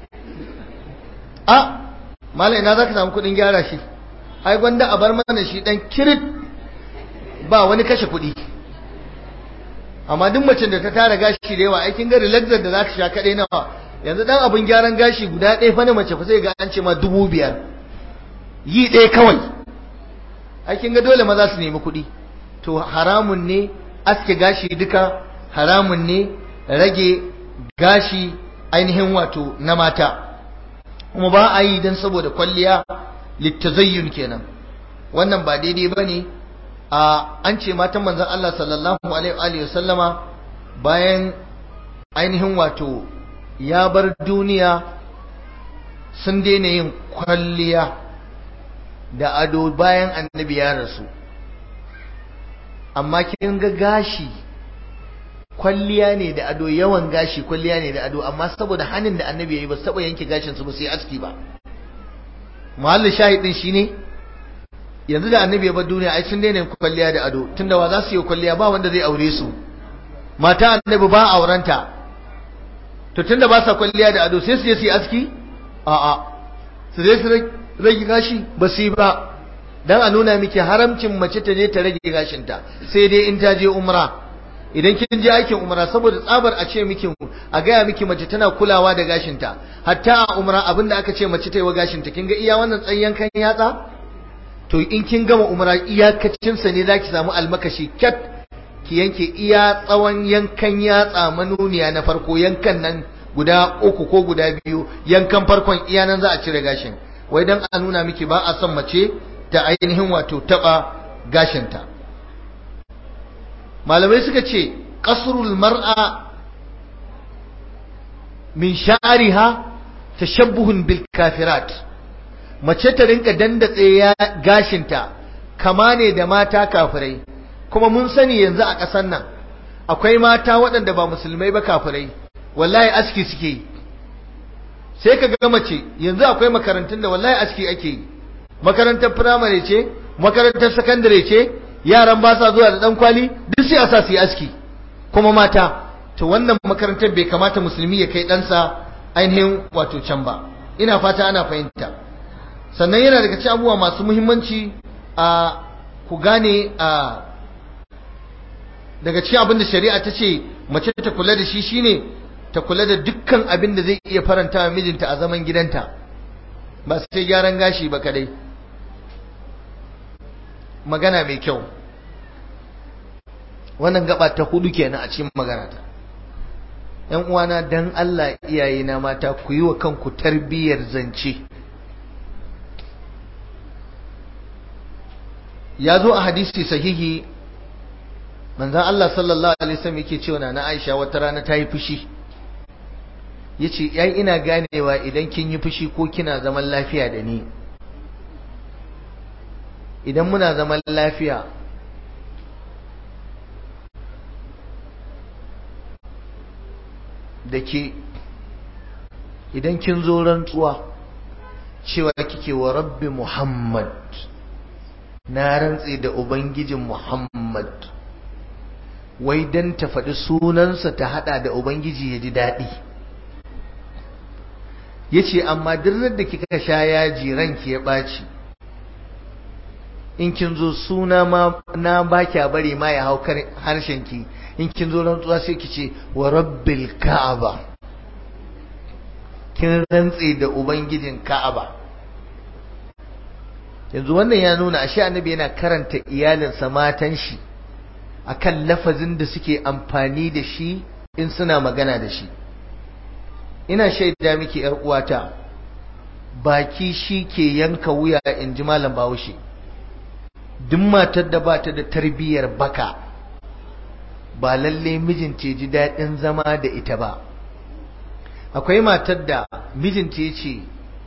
a malai na zaka samu kudin gyara shi ai gwanda a bar mana shi dan kirit ba wani kashe kudi amma duk macen da ta tara gashi da yawa aikin ga relaxer da za ta sha kaɗai nawa yanzu dan abin gyaran gashi guda ɗaya fa na mace fa sai ga an ce ma dubu biyar yi ɗaya kawai aikin ga dole maza su nemi kuɗi to haramun ne aske gashi duka haramun ne rage gashi ainihin wato na mata kuma ba a yi don saboda kwalliya littazayyun kenan wannan ba daidai ba ne a an ce matan manzan Allah sallallahu alaihi wasallama bayan ainihin wato ya bar duniya sun daina yin kwalliya da ado bayan annabi ya rasu amma kin ga gashi kwalliya ne da ado yawan gashi kwalliya ne da ado amma saboda hannun da annabi ya yi ba su taɓa yanke gashin su ba su yi aski ba mahallin shahidin shine yanzu da annabi ya bar duniya ai sun daina kwalliya da ado tunda wa za su yi kwalliya ba wanda zai aure su mata annabi ba aurenta to tunda ba sa kwalliya da ado sai su je su yi aski a'a su je su rage gashi ba su yi ba dan a nuna miki haramcin mace ta je ta rage gashinta sai dai in ta je umra idan kin je aikin umra saboda tsabar a ce miki a gaya miki mace tana kulawa da gashinta hatta a umra abinda aka ce mace ta yi wa gashinta kin ga iya wannan tsayen kan yatsa to in kin gama umra iyakacin sa ne zaki samu almakashi kat ki yanke iya tsawon yankan yatsa manuniya na farko yankan nan guda uku ko guda biyu yankan farkon iya nan za a cire gashin wai dan a nuna miki ba a son mace ta ainihin wato taba gashinta malamai suka ce qasrul mar'a min sha'riha tashabbuhun bil kafirat mace ta rinka dandatse ya gashinta kama ne da mata kafirai kuma mun sani yanzu a ƙasar nan akwai mata waɗanda ba musulmai ba kafirai wallahi aski suke yi sai ka ga mace yanzu akwai makarantun da wallahi aski ake yi makarantar firamare ce makarantar sakandare ce yaran ba sa zuwa da dan kwali duk sai a sa su yi aski kuma mata to wannan makarantar bai kamata musulmi ya kai ɗansa ainihin wato can ba ina fata ana fahimta sannan yana daga cikin abubuwa masu muhimmanci a ku gane a daga cikin abin da shari'a ta ce mace ta kula da shi shine ta kula da dukkan abin da zai iya faranta wa mijinta a zaman gidanta ba sai gyaran gashi ba kadai magana mai kyau wannan gaba ta hudu kenan a cikin magana ta yan uwana dan Allah iyayena mata ku yi wa kanku tarbiyyar zance ya zo a hadisi sahihi manzon Allah sallallahu alaihi wasallam yake cewa na Aisha wata rana ta yi fushi yace yai ina ganewa idan kin yi fushi ko kina zaman lafiya da ni idan muna zaman lafiya da ke idan kin zo rantsuwa cewa kike wa rabbi Muhammad na rantse da ubangijin Muhammad wai dan ta faɗi sunansa ta hada da ubangiji ya ji daɗi yace amma duk da kika sha yaji ranki ya ɓaci in kin zo suna ma na ba kya bari ma ya hau harshen ki in kin zo rantsuwa sai ki ce wa rabbil ka'aba kin rantse da ubangijin ka'aba yanzu wannan ya nuna ashe annabi yana karanta iyalinsa matan shi akan lafazin da suke amfani da shi in suna magana da shi ina shaida miki yar uwata baki shi ke yanka wuya in ji malam bahaushe duk matar da ba ta da tarbiyyar baka ba lalle mijinta ji daɗin zama da ita ba akwai matar da mijinta ya ce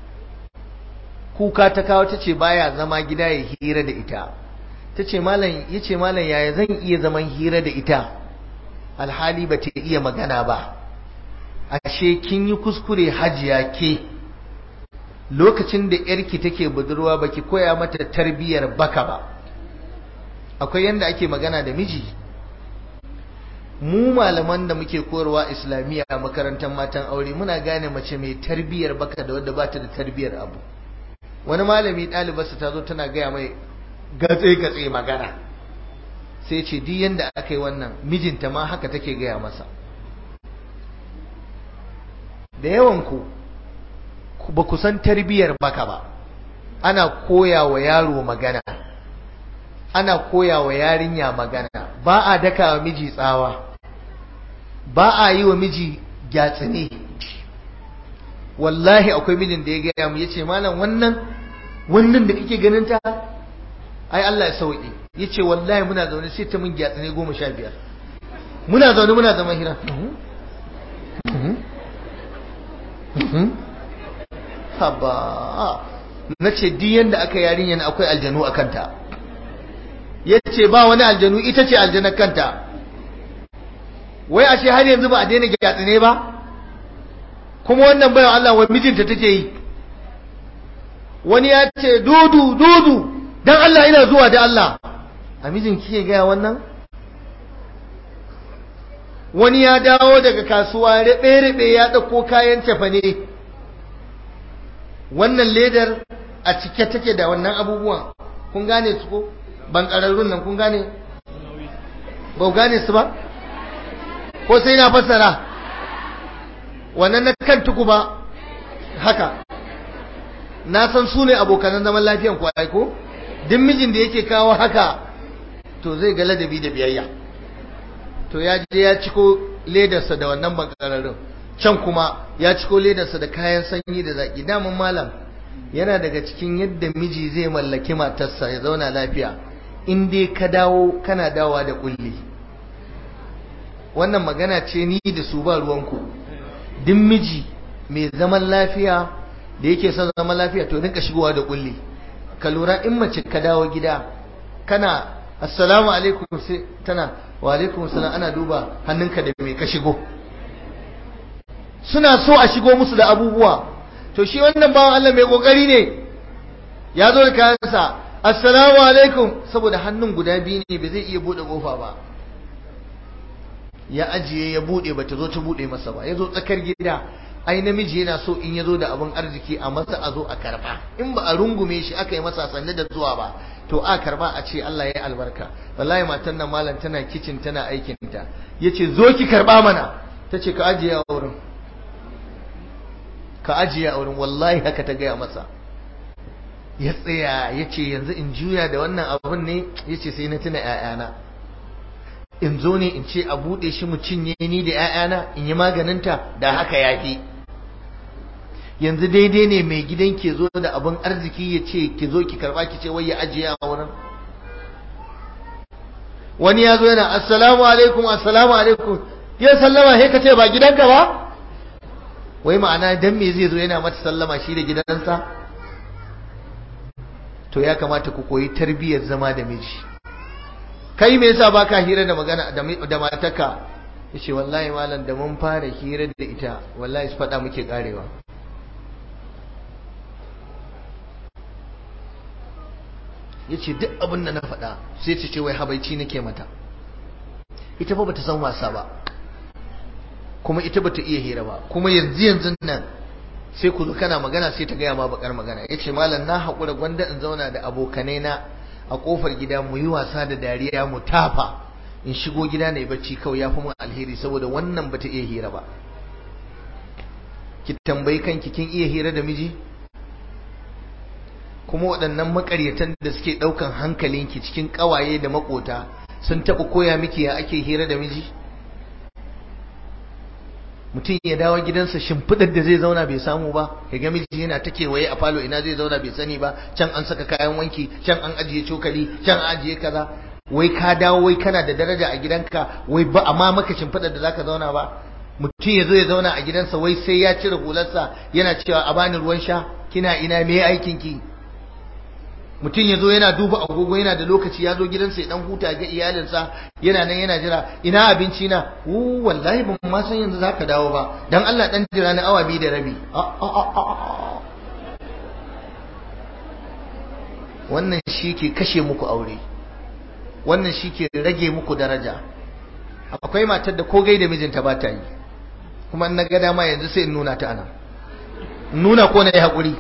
kuka ta kawo ta ce baya zama gida ya hira da ita ta ce malam ya ce malam yaya zan iya zaman hira da ita alhali ba ta iya magana ba ashe kin yi kuskure hajiya ke lokacin da yarki take budurwa baki koya mata tarbiyyar baka ba akwai yanda ake magana da miji mu malaman da muke koyarwa islamiyya a makarantar matan aure muna gane mace mai tarbiyyar baka da wadda bata da tarbiyyar abu wani malami ɗalibarsa ta zo tana gaya mai gatse-gatse magana sai ce duk yanda aka yi wannan mijinta ma haka take gaya masa da yawan ku ba ku san tarbiyyar baka ba ana koya wa yaro magana ana koya wa yarinya magana ba a daka wa miji tsawa ba a yi wa miji gyatsine wallahi akwai mijin da ya gaya mu yace malam wannan wannan da kake ganin ta ai Allah ya sauke yace wallahi muna zaune sai ta mun gyatsine goma sha biyar muna zaune muna zaman hira haba na ce duk yanda aka yarinya na akwai aljanu a kanta ya ce ba wani aljanu ita ce aljanar kanta wai ashe har yanzu ba a daina gyatsi ne ba kuma wannan bayan Allah wa mijinta take yi wani ya ce dudu dudu dan Allah ina zuwa da Allah a mijin kike gaya wannan wani ya dawo daga kasuwa rabe-rabe ya ɗauko kayan cefane wannan ledar a cike take da wannan abubuwan kun gane su ko ban ƙararrun nan kun gane ba gane su ba ko sai na fassara wannan na kan tuku ba haka na san su ne abokanan zaman lafiyan ku ko duk mijin da yake kawo haka to zai ga ladabi da biyayya to ya je ya ciko ledarsa da wannan bankararrun can kuma ya ciko ledarsa da kayan sanyi da zaki daman malam yana daga cikin yadda miji zai mallaki matarsa ya zauna lafiya in dai ka dawo kana dawa da kulli wannan magana ce ni da su ba ruwanku duk miji mai zaman lafiya da yake son zaman lafiya to rinka shigowa da kulli ka lura in mace ka dawo gida kana assalamu alaikum sai tana wa alaikum salam ana duba hannunka da mai ka shigo suna so a shigo musu da abubuwa to shi wannan bawan Allah mai kokari ne ya zo da kayansa assalamu alaikum saboda hannun guda biyu ne ba zai iya bude kofa ba ya ajiye ya bude bata zo ta bude masa ba ya zo tsakar gida ai namiji yana so in ya zo da abin arziki a masa a zo a karba in ba a rungume shi aka yi masa sanne da zuwa ba to a karba a ce Allah ya yi albarka wallahi matan nan malam tana kicin tana aikin ta yace zo ki karba mana tace ka ajiye a wurin ka ajiye a wurin wallahi haka ta gaya masa ya tsaya yace yanzu in juya da wannan abun ne yace sai na tuna ƴaƴana in zo ne in ce a buɗe shi mu cinye ni da ƴaƴana in yi maganinta da haka yafi yanzu daidai ne mai gidan ke zo da abin arziki ya ce ki zo ki karba ki ce wai ya ajiye a wurin wani ya zo yana assalamu alaikum assalamu alaikum ya sallama sai ka ce ba gidanka ba wai ma'ana dan me zai zo yana mata sallama shi da gidansa to ya kamata ku koyi tarbiyyar zama da miji kai me yasa baka hira da magana da matarka yace wallahi malam da mun fara hira da ita wallahi su faɗa muke karewa ya ce duk abin da na faɗa sai ta ce wai habaici nake mata ita fa bata san wasa ba kuma ita bata iya hira ba kuma yanzu yanzu nan sai ku zo kana magana sai ta gaya ma bakar magana ya ce malam na haƙura gwanda in zauna da abokanai na a ƙofar gida mu yi wasa da dariya mu tafa in shigo gida na yi bacci kawai ya fi mun alheri saboda wannan bata iya hira ba ki tambayi kanki kin iya hira da miji kuma waɗannan makaryatan da suke ɗaukan hankalinki cikin ƙawaye da makota sun taɓa koya miki ya ake hira da miji mutum ya dawo gidansa shimfiɗar da zai zauna bai samu ba ya ga miji yana ta kewaye a falo ina zai zauna bai sani ba can an saka kayan wanki can an ajiye cokali can an ajiye kaza wai ka dawo wai kana da daraja a gidanka wai ba amma maka shimfiɗar da zaka zauna ba mutum ya zo ya zauna a gidansa wai sai ya cire hularsa yana cewa a bani ruwan sha kina ina me aikin ki mutum ya zo yana duba agogo yana da lokaci ya zo gidansa ya dan huta ga iyalinsa yana nan yana jira ina abinci na wu wallahi ban ma san yanzu zaka dawo ba dan Allah dan jira na awa biyu da rabi wannan shi ke kashe muku aure wannan shi ke rage muku daraja akwai matar da ko gaida mijinta ba ta yi kuma in na ga dama yanzu sai in nuna ta ana nuna ko na yi haƙuri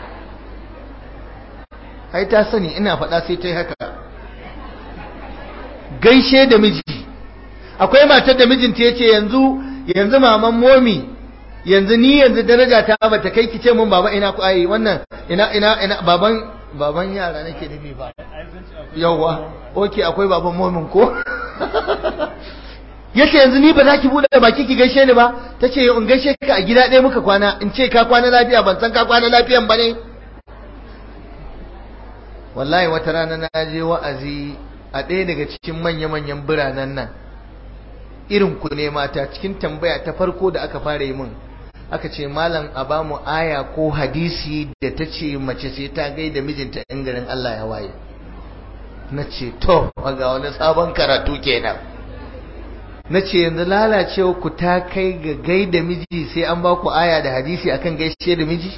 ai ta sani ina faɗa sai ta yi haka gaishe da miji akwai matar da mijinta yace yanzu yanzu maman momi yanzu ni yanzu daraja ta bata kai ki ce mun baba ina ku ai wannan ina ina ina baban baban yara nake nufi ba yawa oke akwai baban momin ko yace yanzu ni ba za ki bude baki ki gaishe ni ba tace in gaishe ka a gida ɗaya muka kwana in ce ka kwana lafiya ban san ka kwana lafiyan ba ne wallahi wata rana na je wa'azi a ɗaya daga cikin manya-manyan biranen nan irin ku ne mata cikin tambaya ta farko da aka fara yi min aka ce malam a ba mu aya ko hadisi da ta ce mace sai ta gaida mijinta in garin Allah ya waye na ce to ga wani sabon karatu kenan na ce yanzu lalacewa ku ta kai ga gaida miji sai an ba ku aya da hadisi akan gaishe da miji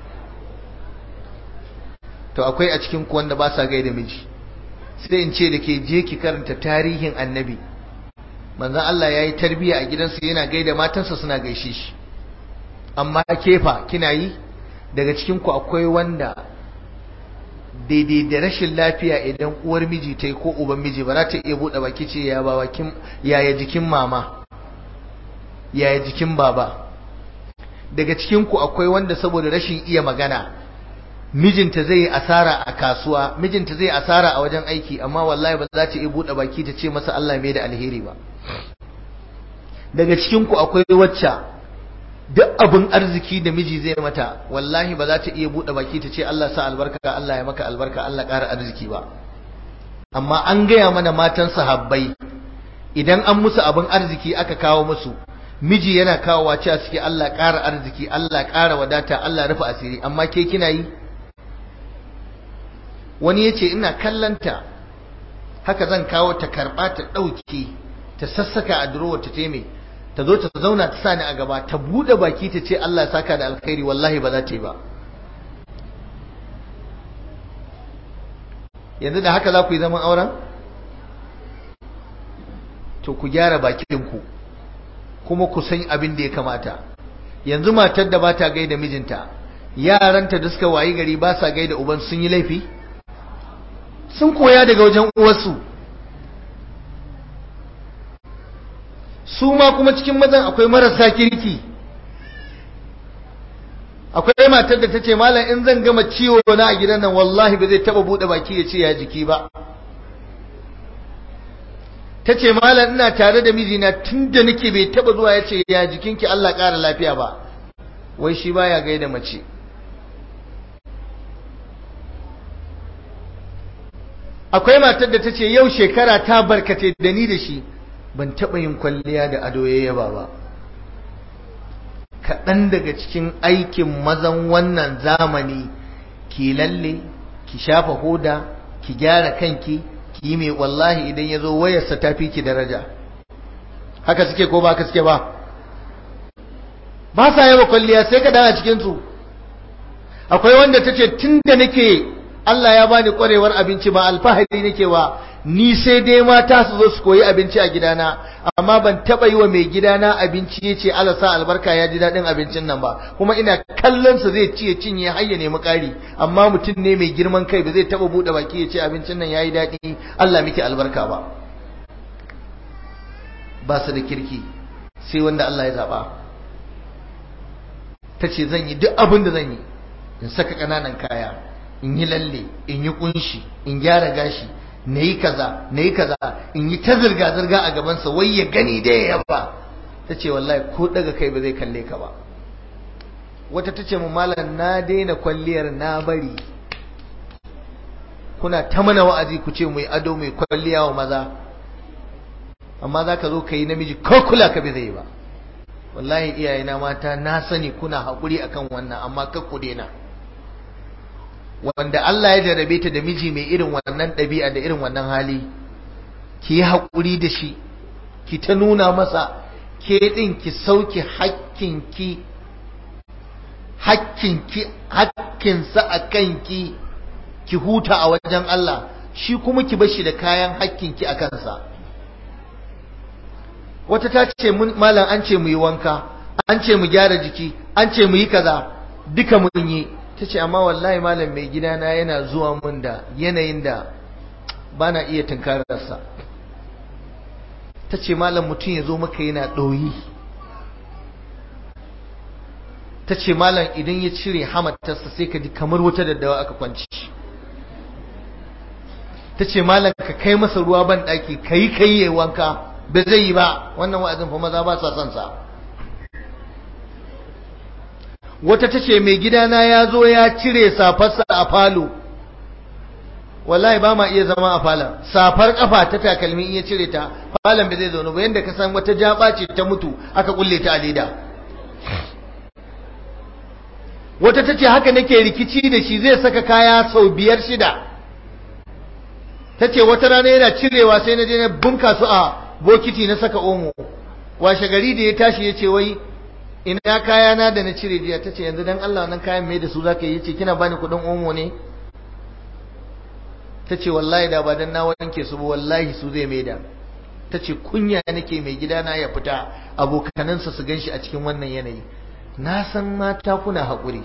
to akwai a cikin ku wanda ba sa gaida miji sai in ce da ke je ki karanta tarihin annabi manzon Allah ya yi tarbiya a gidansa yana gaida matansa suna gaishe shi amma kefa kina yi daga cikin ku akwai wanda daidai da rashin lafiya idan uwar miji ta yi ko uban miji ba za ta iya buɗe baki ce ya baba yaya jikin mama yaya jikin baba daga cikin ku akwai wanda saboda rashin iya magana mijinta zai yi asara a kasuwa mijinta zai asara a wajen aiki amma wallahi ba za ta iya buɗe baki ta ce masa Allah mai da alheri ba daga cikin ku akwai wacce duk abin arziki da miji zai mata wallahi ba za ta iya buɗe baki ta ce Allah sa albarka Allah ya maka albarka Allah ƙara arziki ba amma an gaya mana matan sahabbai idan an musu abin arziki aka kawo musu miji yana kawowa cewa suke Allah ƙara arziki Allah ƙara wadata Allah rufe asiri amma ke kina yi wani ya ce ina kallanta haka zan kawo ta karɓa ta ɗauke ta sassaka a durowar ta taimai ta zo ta zauna ta sani a gaba ta buɗe baki ta ce Allah ya saka da alkhairi wallahi ba za ta yi ba yanzu da haka za ku yi zaman auren to ku gyara bakinku kuma ku san abin da ya kamata yanzu matar da ba ta gaida mijinta yaranta da suka wayi gari ba sa gaida uban sun yi laifi sun koya daga wajen uwarsu su ma kuma cikin mazan akwai marasa kirki akwai matar da ta ce malam in zan gama ciwo na a gidan nan wallahi ba zai taba bude baki ya ce ya jiki ba ta ce malam ina tare da mijina tun da nake bai taba zuwa ya ce ya jikinki Allah ƙara lafiya ba wai shi baya gaida mace akwai matar da ta ce yau shekara ta barkate da ni da shi ban taɓa yin kwalliya da ado ya yaba ba kaɗan daga cikin aikin mazan wannan zamani ki lalle ki shafa hoda ki gyara kanki ki yi mai wallahi idan ya zo wayarsa ta fi ki daraja haka suke ko ba haka suke ba ba sa yaba kwalliya sai ka dawo cikinsu akwai wanda ta ce tun da nake Allah ya bani kwarewar abinci ba alfahari nake wa ni sai dai mata su zo su koyi abinci a gidana amma ban taba yi wa mai gidana abinci ya ce Allah sa albarka ya ji daɗin abincin nan ba kuma ina kallon sa zai ci ya cinye har ya nemi ƙari amma mutum ne mai girman kai ba zai taba buɗe baki ya ce abincin nan yayi daɗi Allah miki albarka ba ba su da kirki sai wanda Allah ya zaba ta ce zan yi duk abin da zan yi in saka ƙananan kaya in yi lalle in yi kunshi in gyara gashi na yi kaza na yi kaza in yi ta zirga-zirga a gabansa wai ya gani da ya yaba ta ce wallahi ko daga kai ba zai kalle ka ba wata ta ce mu malam na daina kwalliyar na bari kuna ta mana wa'azi ku ce mu yi ado mai kwalliya wa maza amma za ka zo ka yi namiji ko kula ka bai zai ba wallahi iyayena mata na sani kuna haƙuri akan wannan amma kar ku daina wanda Allah ya jarabe ta da miji mai irin wannan ɗabi'a da irin wannan hali ki yi haƙuri da shi ki ta nuna masa ke ɗin ki sauki hakkinki hakkinki hakkinsa a kanki ki huta a wajen Allah shi kuma ki bar shi da kayan hakkinki a kansa wata ta ce malam an ce mu yi wanka an ce mu gyara jiki an ce mu yi kaza duka mun yi ta ce amma wallahi malam mai gidana yana zuwa mun da yanayin da ba na iya tunkararsa ta ce malam mutum ya zo maka yana ɗoyi ta ce malam idan ya cire hamatarsa sai ka ji kamar wata daddawa aka kwanci ta ce malam ka kai masa ruwa ban ɗaki ka yi ka yi wanka ba zai yi ba wannan wa'azin fa maza ba sa son sa wata ta ce mai gidana ya zo ya cire safarsa a falo wallahi ba ma iya zama a falon safar kafa ta takalmi in ya cire ta falon bai zai zaune ba yadda ka san wata jaba ce ta mutu aka kulle ta a leda wata ta ce haka nake rikici da shi zai saka kaya sau biyar shida ta ce wata rana yana cirewa sai na je na bunka su a bokiti na saka omo washe gari da ya tashi ya ce wai ina kaya na da na cire jiya ta ce yanzu dan Allah nan kayan mai da su zaka yi ce kina bani kuɗin omo ne ta ce wallahi da ba dan na wanke su ba wallahi su zai maida ta ce kunya nake mai gidana ya fita abokanansa su ganshi a cikin wannan yanayi na san mata kuna haƙuri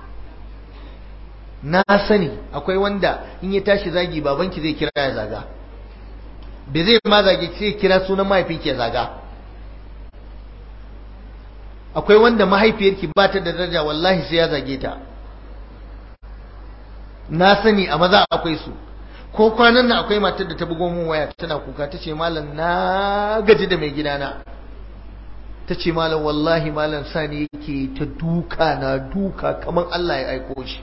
na sani akwai wanda in ya tashi zagi babanki zai kira ya zaga bai zai ma zage sai kira sunan mahaifinki ya zaga akwai wanda mahaifiyarki ba ta da daraja wallahi sai ya zage ta na sani a maza akwai su ko kwanan nan akwai matar da ta bugo mun waya tana kuka ta ce malam na gaji da mai gidana ta ce malam wallahi malam sani yake ta duka na duka kamar Allah ya aiko shi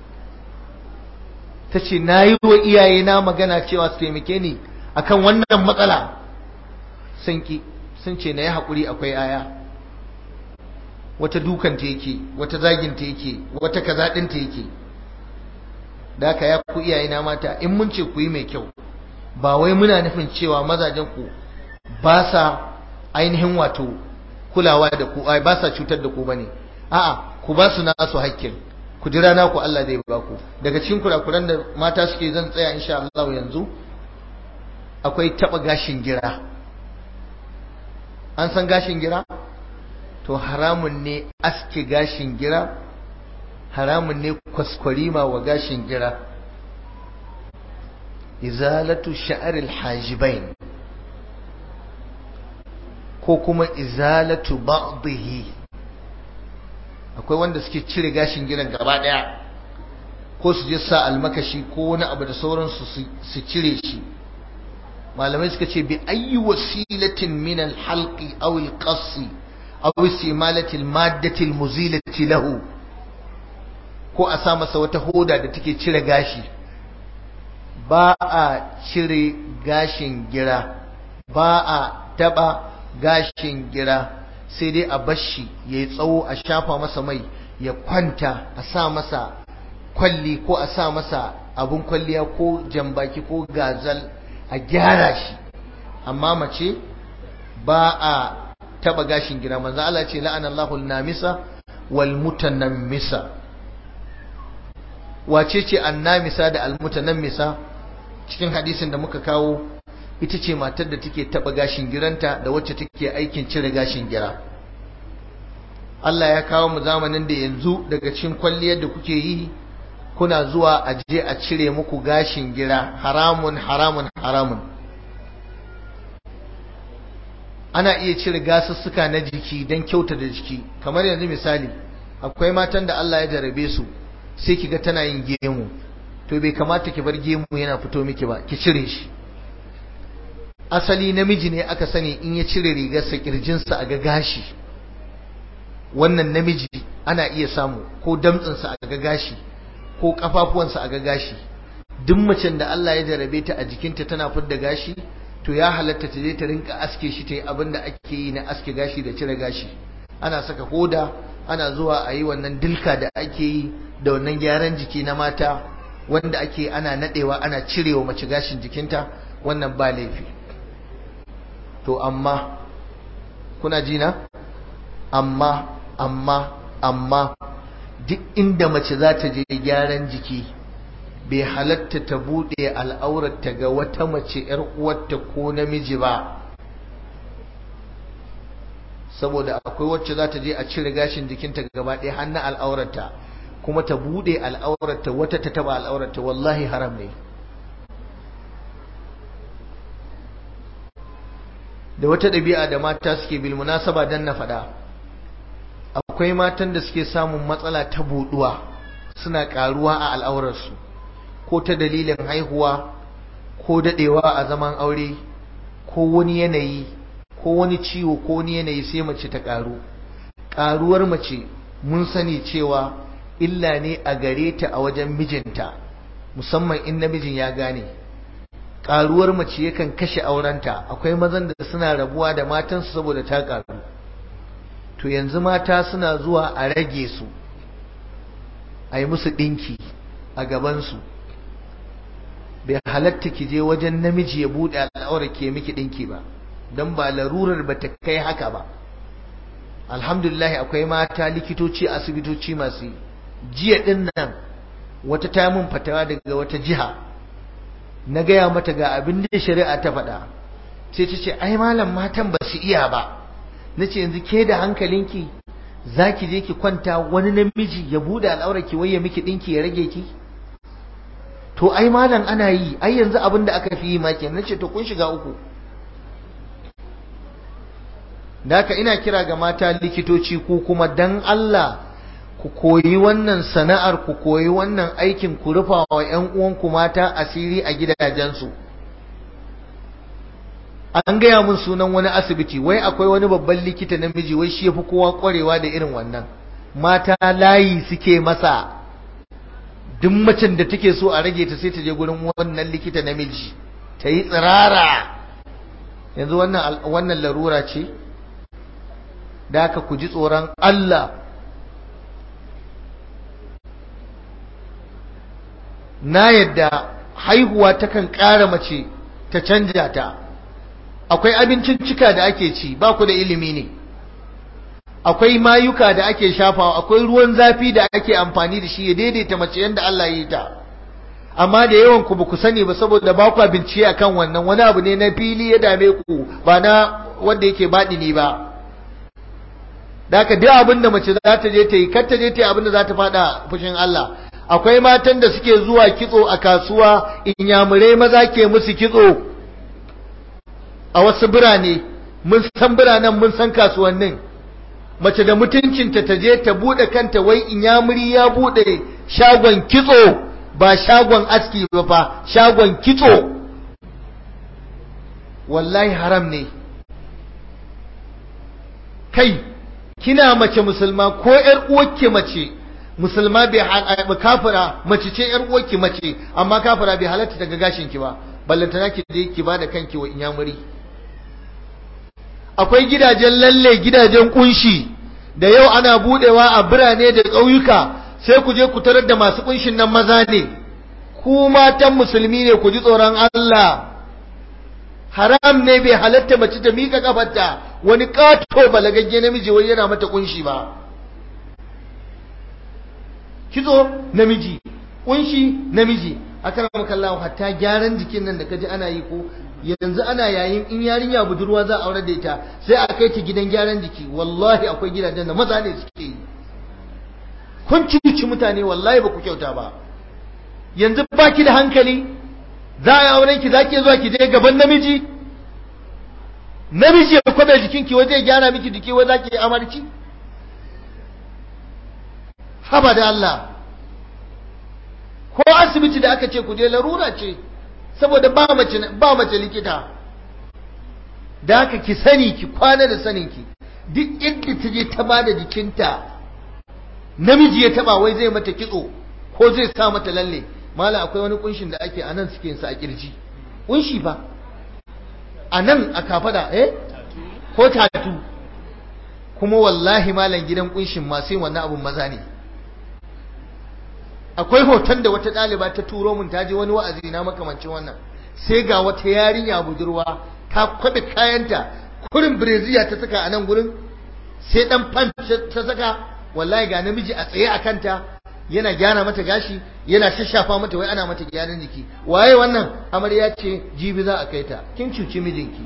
ta ce na yi wa iyaye na magana cewa su taimake ni akan wannan matsala sun ki sun ce na yi haƙuri akwai aya wata dukan ta yake wata zagin ta yake wata kaza ɗin ta yake da haka ya ku iyaye na mata in mun ce ku yi mai kyau ba wai muna nufin cewa mazajen ku ba sa ainihin wato kulawa da ku ai ba sa cutar da ku bane a'a ku ba su nasu hakkin ku jira na ku Allah zai ba ku daga cikin kurakuran da mata suke zan tsaya insha Allah yanzu akwai taba gashin gira an san gashin gira to haramun ne aske gashin gira haramun ne kwaskwarima wa gashin gira izalatu sha'aril hajibain ko kuma izalatu ba'dihi akwai wanda suke cire gashin giran gaba daya ko su je sa almakashi ko wani abu da sauransu su cire shi malamai suka ce bi ayyi wasilatin min alhalqi aw alqassi aw istimalati almaddati almuzilati lahu ko a sa masa wata hoda da take cire gashi ba a cire gashin gira ba a taba gashin gira sai dai a bashi ya yi tsawo a shafa masa mai ya kwanta a sa masa kwalli ko a sa masa abun kwalliya ko jambaki ko gazal a gyara shi amma mace ba a taba gashin gira manzo Allah ce la'anallahu namisa wal mutanammisa wace ce annamisa da almutanammisa cikin hadisin da muka kawo ita ce matar da take taba gashin giranta da wacce take aikin cire gashin gira Allah ya kawo mu zamanin da yanzu daga cikin kwalliyar da kuke yi kuna zuwa a je a cire muku gashin gira haramun haramun haramun ana iya cire gasussuka na jiki don kyauta da jiki kamar yanzu misali akwai matan da Allah ya jarabe su sai kiga tana yin gemu to bai kamata ki bar gemu yana fito miki ba ki cire shi asali namiji ne aka sani in ya cire rigarsa kirjinsa a ga gashi wannan namiji ana iya samu ko damtsinsa a ga gashi ko kafafuwansa a ga gashi duk macen da Allah ya jarabe ta a jikinta tana fidda gashi to ya halatta ta je ta rinka aske shi ta yi abin da ake yi na aske gashi da cire gashi ana saka hoda ana zuwa a yi wannan dilka da ake yi da wannan gyaran jiki na mata wanda ake ana nadewa ana cirewa mace gashin jikinta wannan ba laifi to amma kuna ji na amma amma amma duk inda mace za ta je gyaran jiki bai halatta ta buɗe al'aurarta ga wata mace ‘yar uwarta ko namiji ba saboda akwai wacce za ta je a cire gashin jikinta gaba ɗaya hannun al'aurarta kuma ta buɗe al'aurarta wata ta taba al'aurarta wallahi haram ne da wata ɗabi'a da mata suke bil munasaba dan na faɗa akwai matan da suke samun matsala ta buɗuwa suna ƙaruwa a al'aurarsu ko ta dalilin haihuwa ko daɗewa a zaman aure ko wani yanayi ko wani ciwo ko wani yanayi sai mace ta ƙaru ƙaruwar mace mun sani cewa illa ne a gare ta a wajen mijinta musamman in namijin ya gane ƙaruwar mace yakan kashe aurenta akwai mazan da suna rabuwa da matansu saboda ta ƙaru to yanzu mata suna zuwa a rage su a yi musu ɗinki a gabansu bai halatta ki je wajen namiji ya buɗe al'aurar ke miki ɗinki ba don ba larurar ba ta kai haka ba alhamdulillah akwai mata likitoci asibitoci masu jiya ɗin nan wata ta mun fatawa daga wata jiha na gaya mata ga abin da shari'a ta faɗa sai ta ce ai malam matan ba su iya ba na ce yanzu ke da hankalinki za ki je ki kwanta wani namiji ya buɗe al'aurar ki wai ya miki ɗinki ya rage ki to ai malam ana yi ai yanzu abin da aka fi yi ma kenan nace to kun shiga uku da haka ina kira ga mata likitoci ku kuma dan Allah ku koyi wannan sana'ar ku koyi wannan aikin ku rufa wa ƴan uwanku mata asiri a gidajensu an gaya mun sunan wani asibiti wai akwai wani babban likita namiji wai shi yafi kowa kwarewa da irin wannan mata layi suke masa duk macen da take so a rage ta sai ta je gurin wannan likita namiji ta yi tsirara yanzu wannan wannan larura ce da aka ku ji tsoron Allah na yadda haihuwa takan ƙara mace ta canja ta akwai abincin cika da ake ci ba ku da ilimi ne akwai mayuka da ake shafawa akwai ruwan zafi da ake amfani da shi ya daidaita mace yadda Allah ya yi ta amma da yawan ku ba ku sani ba saboda ba ku bincike akan wannan wani abu ne na fili ya dame ku ba na wanda yake baɗi ne ba da haka duk abin da mace za ta je ta yi kar ta je ta yi abin da za ta faɗa fushin Allah akwai matan da suke zuwa kitso a kasuwa inyamurai maza ke musu kitso a wasu birane mun san biranen mun san kasuwannin mace da mutuncinta ta je ta bude kanta wai inyamuri ya bude shagon kitso ba shagon aski ba fa shagon kitso wallahi haram ne kai kina mace musulma ko ƴar uwarki mace musulma bai kafira mace ce ƴar uwarki mace amma kafira bai halatta daga gashin ki ba ballantana ki je ki bada kanki wa inyamuri akwai gidajen lalle gidajen kunshi da yau ana budewa a birane da ƙauyuka sai ku je ku tarar da masu kunshin nan maza ne ku matan musulmi ne ku ji tsoron Allah haram ne bai halatta mace ta mika kafarta wani kato balagagge namiji wai yana mata kunshi ba kitso namiji kunshi namiji akan makallahu hatta gyaran jikin nan da kaji ana yi ko yanzu ana yayin in yarinya budurwa za a aure da ita sai a kai ta gidan gyaran jiki wallahi akwai gidajen da maza ne suke yi kun cuci mutane wallahi ba ku kyauta ba yanzu ba ki da hankali za a yi auren ki za ki zuwa ki je gaban namiji namiji ya kwabe jikin ki waje gyara miki jiki wai za ki yi amarci haba da Allah ko asibiti da aka ce ku je larura ce saboda ba mace ba mace likita da haka ki sani ki kwana da sanin ki duk inda ta je ta bada jikinta namiji ya taba wai zai mata kitso ko zai sa mata lalle mala akwai wani kunshin da ake anan suke yin sa a kirji kunshi fa anan a kafada eh ko tatu kuma wallahi malam gidan kunshin ma sai wannan abun maza ne akwai hoton da wata ɗaliba ta turo mun ta je wani wa'azi na makamancin wannan sai ga wata yarinya budurwa ta kwabe kayanta kurin breziya ta saka a nan gurin sai dan fan ta saka wallahi ga namiji a tsaye a kanta yana gyara mata gashi yana shashafa mata wai ana mata gyaran jiki waye wannan amarya ce jibi za a kai ta kin cuci mijinki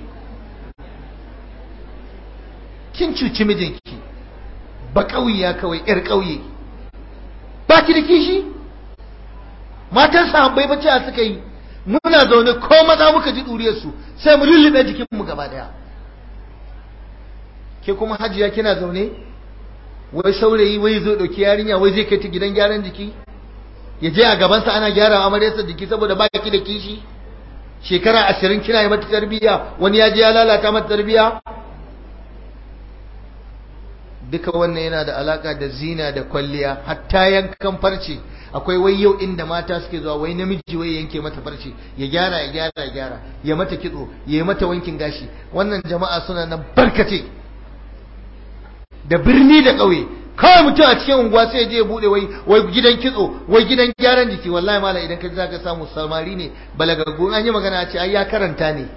kin cuci mijinki ba ƙauya kawai yar ƙauye ba ki da kishi matan sahabbai ba cewa suka yi muna zaune ko maza muka ji duriyar su sai mu lullube jikin mu gaba daya ke kuma hajiya kina zaune wai saurayi wai zo dauki yarinya wai zai kai ta gidan gyaran jiki ya je a gabansa ana gyara amaryarsa jiki saboda ba ki da kishi shekara ashirin kina yi mata tarbiyya wani ya je ya lalata mata tarbiyya duka wannan yana da alaka da zina da kwalliya hatta yankan farce akwai wai yau inda mata suke zuwa wai namiji wai yanke mata farce ya gyara ya gyara ya gyara ya mata kitso ya yi mata wankin gashi wannan jama'a suna nan barkace da birni da ƙauye kawai mutum a cikin unguwa sai je ya bude wai wai gidan kitso wai gidan gyaran jiki wallahi mala idan ka ji zaka samu salmari ne balagaggu an yi magana a ce ai ya karanta ne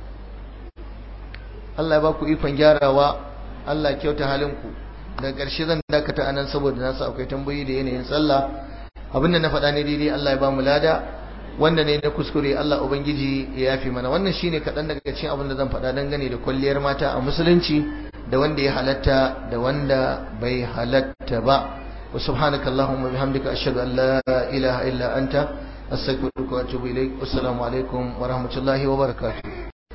Allah ya ba ku ikon gyarawa Allah kyauta halinku daga ƙarshe zan dakata anan saboda na sa akwai tambayoyi da yanayin sallah abinda na faɗa ne daidai Allah ya ba mu lada wanda ne na kuskure Allah ubangiji ya yafe mana wannan shine kaɗan daga cikin abin da zan faɗa dangane da kwalliyar mata a musulunci da wanda ya halatta da wanda bai halatta ba wa subhanaka allahumma bihamdika ashhadu an la ilaha illa anta astaghfiruka wa atubu ilaik assalamu alaikum wa rahmatullahi wa barakatuh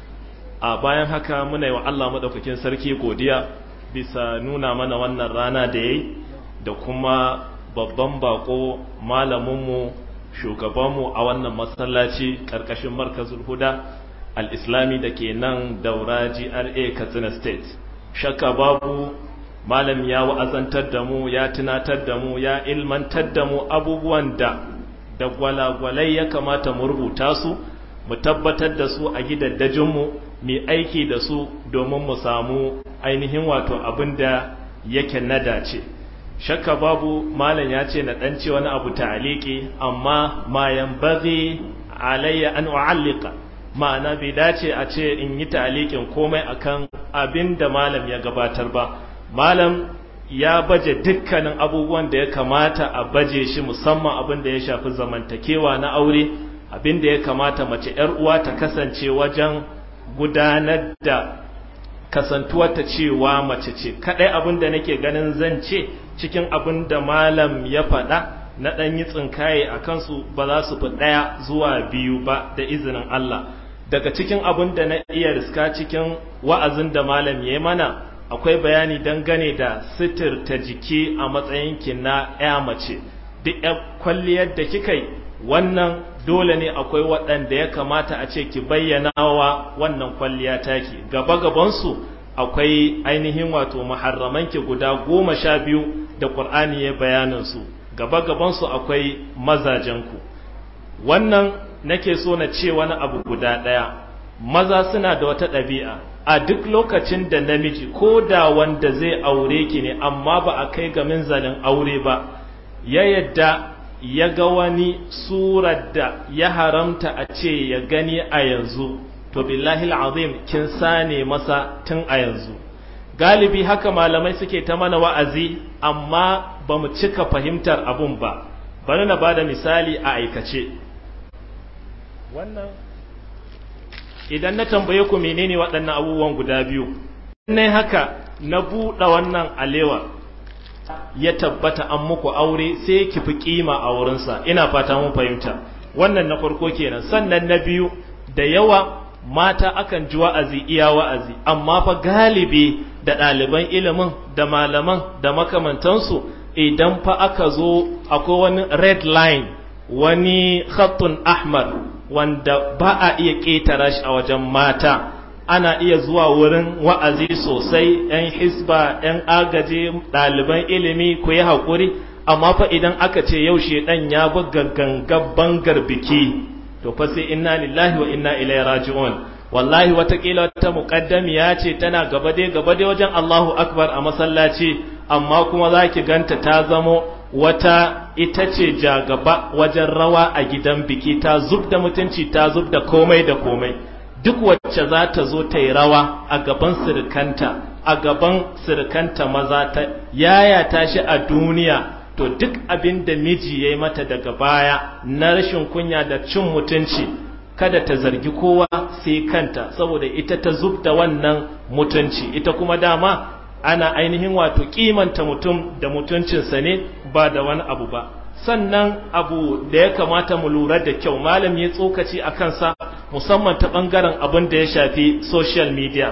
a bayan haka muna yi wa Allah madaukakin sarki godiya bisa nuna mana wannan rana da yayi da kuma babban bako malaminmu shugabanmu a wannan masallaci ƙarƙashin markazul huda al-islami da ke nan daura GRA Katsina State shakka babu malam ya wa'azantar da mu ya tunatar da mu ya ilmantar da mu abubuwan da da gwalagwalai ya kamata mu rubuta su mu tabbatar da su a gidaddajinmu mu aiki da su domin mu samu ainihin wato abin da yake na dace shakka babu malam ya ce na dan ce wani abu ta'aliki amma ma yanbaghi alayya an u'allika ma'ana bai dace a ce in yi ta'alikin komai akan abin da malam ya gabatar ba malam ya baje dukkanin abubuwan da ya kamata a baje shi musamman abin da ya shafi zamantakewa na aure abin da ya kamata mace yar uwa ta kasance wajen gudanar da kasantuwarta cewa mace ce kadai abin da nake ganin zan ce cikin abin da malam ya faɗa na ɗan yi tsinkaye a kansu ba za su fi ɗaya zuwa biyu ba da izinin Allah daga cikin abin da na iya riska cikin wa'azin da malam ya mana akwai bayani dangane da sitirta jiki a matsayinki na ya mace duk ya kwalliyar da kika yi wannan dole ne akwai waɗanda ya kamata a ce ki bayyana wa wannan kwalliya taki gaba gabansu akwai ainihin wato maharramanki guda goma sha biyu da ƙur'ani ya bayanin su gaba gabansu akwai mazajenku wannan nake so na ce wani abu guda ɗaya maza suna da wata ɗabi'a a duk lokacin da namiji ko da wanda zai aure ki ne amma ba a kai ga minzalin aure ba ya yadda ya ga wani surar da ya haramta a ce ya gani a yanzu to billahi azim kin sane masa tun a yanzu galibi haka malamai suke ta mana wa'azi amma ba mu cika fahimtar abun ba bari na bada misali a aikace wannan idan na tambaye ku menene waɗannan abubuwan guda biyu ne haka na buɗe wannan alewa ya tabbata an muku aure sai ki fi kima a wurinsa ina fata mun fahimta wannan na farko kenan sannan na biyu da yawa mata akan ji wa'azi iya wa'azi amma fa galibi da ɗaliban ilimin da malaman da makamantansu idan fa aka zo akwai wani red line wani khattun ahmar wanda ba a iya ƙetara shi a wajen mata ana iya zuwa wurin wa'azi sosai ‘yan hisba ‘yan agaji ɗaliban ilimi ku yi haƙuri amma fa idan aka ce yau ɗan ya buga gangan bangar biki to fa sai inna lillahi wa inna ilaihi raji'un wallahi watakila wata muƙaddamiya ce tana gaba dai gaba dai wajen Allahu akbar a masallaci amma kuma za ki ganta ta zamo wata ita ce jagaba wajen rawa a gidan biki ta zub da mutunci ta zub da komai da komai duk wacce za ta zo ta yi rawa a gaban sirikanta a gaban sirikanta maza ta yaya ta shi a duniya to duk abin da miji ya yi mata daga baya na rashin kunya da cin mutunci kada ta zargi kowa sai kanta saboda ita ta zub da wannan mutunci ita kuma dama ana ainihin wato kimanta mutum da mutuncinsa ne ba da wani abu ba sannan abu da ya kamata mu lura da kyau malam ya tsokaci a kansa musamman ta ɓangaren abin da ya shafi social media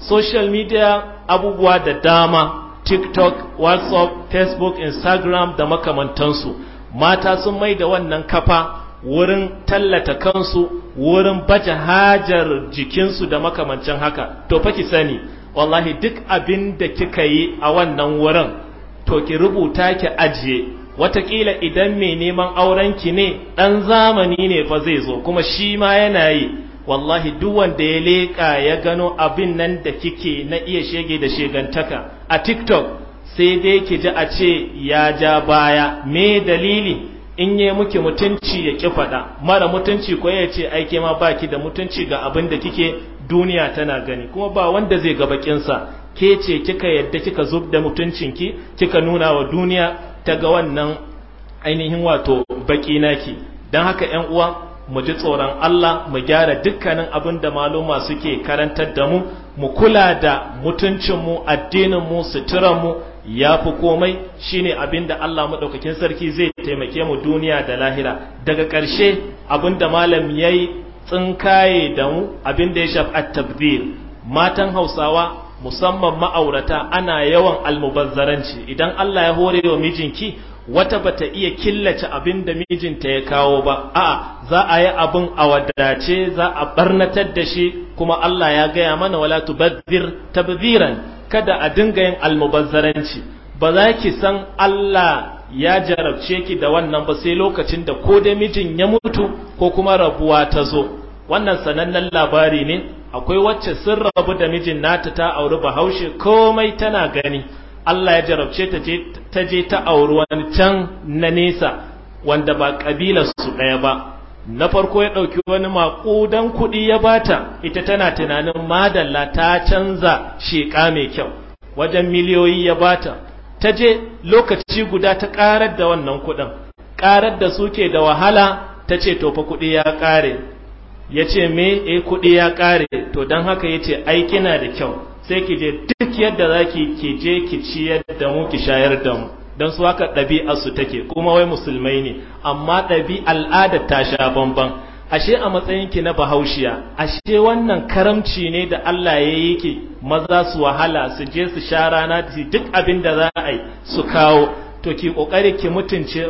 social media abubuwa da dama tiktok whatsapp facebook instagram da makamantansu mata sun mai da wannan kafa wurin tallata kansu wurin baje hajar jikinsu da makamancin haka to fa ki sani wallahi duk abin da kika yi a wannan wurin to ki rubuta ki ajiye watakila idan mai neman aurenki ne ɗan zamani ne fa zai zo kuma shi ma yana yi wallahi duk wanda ya leƙa ya gano abin nan da kike na iya shege da shegantaka a tiktok sai dai ki ji a ce ya ja baya me dalili in yi muke mutunci ya ƙi faɗa mara mutunci ko ya ce aike ma baki da mutunci ga abin da kike duniya tana gani kuma ba wanda zai ga bakinsa ke ce kika yadda kika zub da mutuncinki kika nuna wa duniya ta ga wannan ainihin wato baki naki don haka ‘yan uwa mu ji tsoron Allah mu gyara dukkanin abin da maluma suke karantar da mu mu kula da mutuncinmu addininmu suturanmu ya fi komai shine abin da Allah maɗaukakin sarki zai taimake mu duniya da lahira daga ƙarshe abin da malam ya yi tsinkaye da mu abin da ya shafi at-tabdhir matan Hausawa musamman ma'aurata ana yawan almubazzaranci idan Allah ya hore wa mijinki wata bata iya killace abin da mijinta ya kawo ba a'a za a yi abin a wadace za a barnatar da shi kuma Allah ya gaya mana wala tubazzir tabziran kada a dinga yin almubazzaranci ba za ki san Allah ya jarabce ki da wannan ba sai lokacin da ko da mijin ya mutu ko kuma rabuwa ta zo wannan sanannen labari ne akwai wacce sun rabu da mijin nata ta auri bahaushe komai tana gani Allah ya jarabce ta je ta je ta auri wani can na nesa wanda ba kabilar su ɗaya ba na farko ya ɗauki wani maƙudan kuɗi ya bata ita tana tunanin madalla ta canza sheƙa mai kyau wajen miliyoyi ya bata ta je lokaci guda ta ƙarar da wannan kuɗin ƙarar da suke da wahala ta ce to fa kuɗi ya ƙare ya ce me eh kuɗi ya ƙare to don haka ya ce ai kina da kyau sai ki je duk yadda za ki ki je ki ciyar da mu ki shayar da mu don su haka ɗabi'ar su take kuma wai musulmai ne amma ɗabi al'ada ta sha bamban ashe a matsayin ki na bahaushiya ashe wannan karamci ne da Allah ya yi ki maza su wahala su je su sha rana su duk abin da za a yi su kawo to ki kokari ki mutunce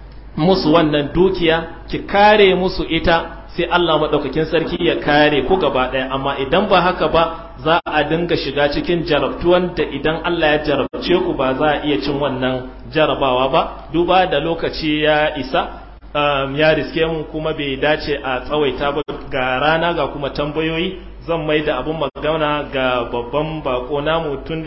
musu wannan dukiya ki kare musu ita sai Allah maɗaukakin sarki ya kare ku gaba ɗaya amma idan ba haka ba za a dinga shiga cikin jarabtuwan da idan Allah ya jarabce ku ba za a iya cin wannan jarabawa ba duba da lokaci ya isa um, ya riske mu kuma bai dace a tsawaita ba ga rana ga kuma tambayoyi zan mai da abun magana ga babban bako namu tun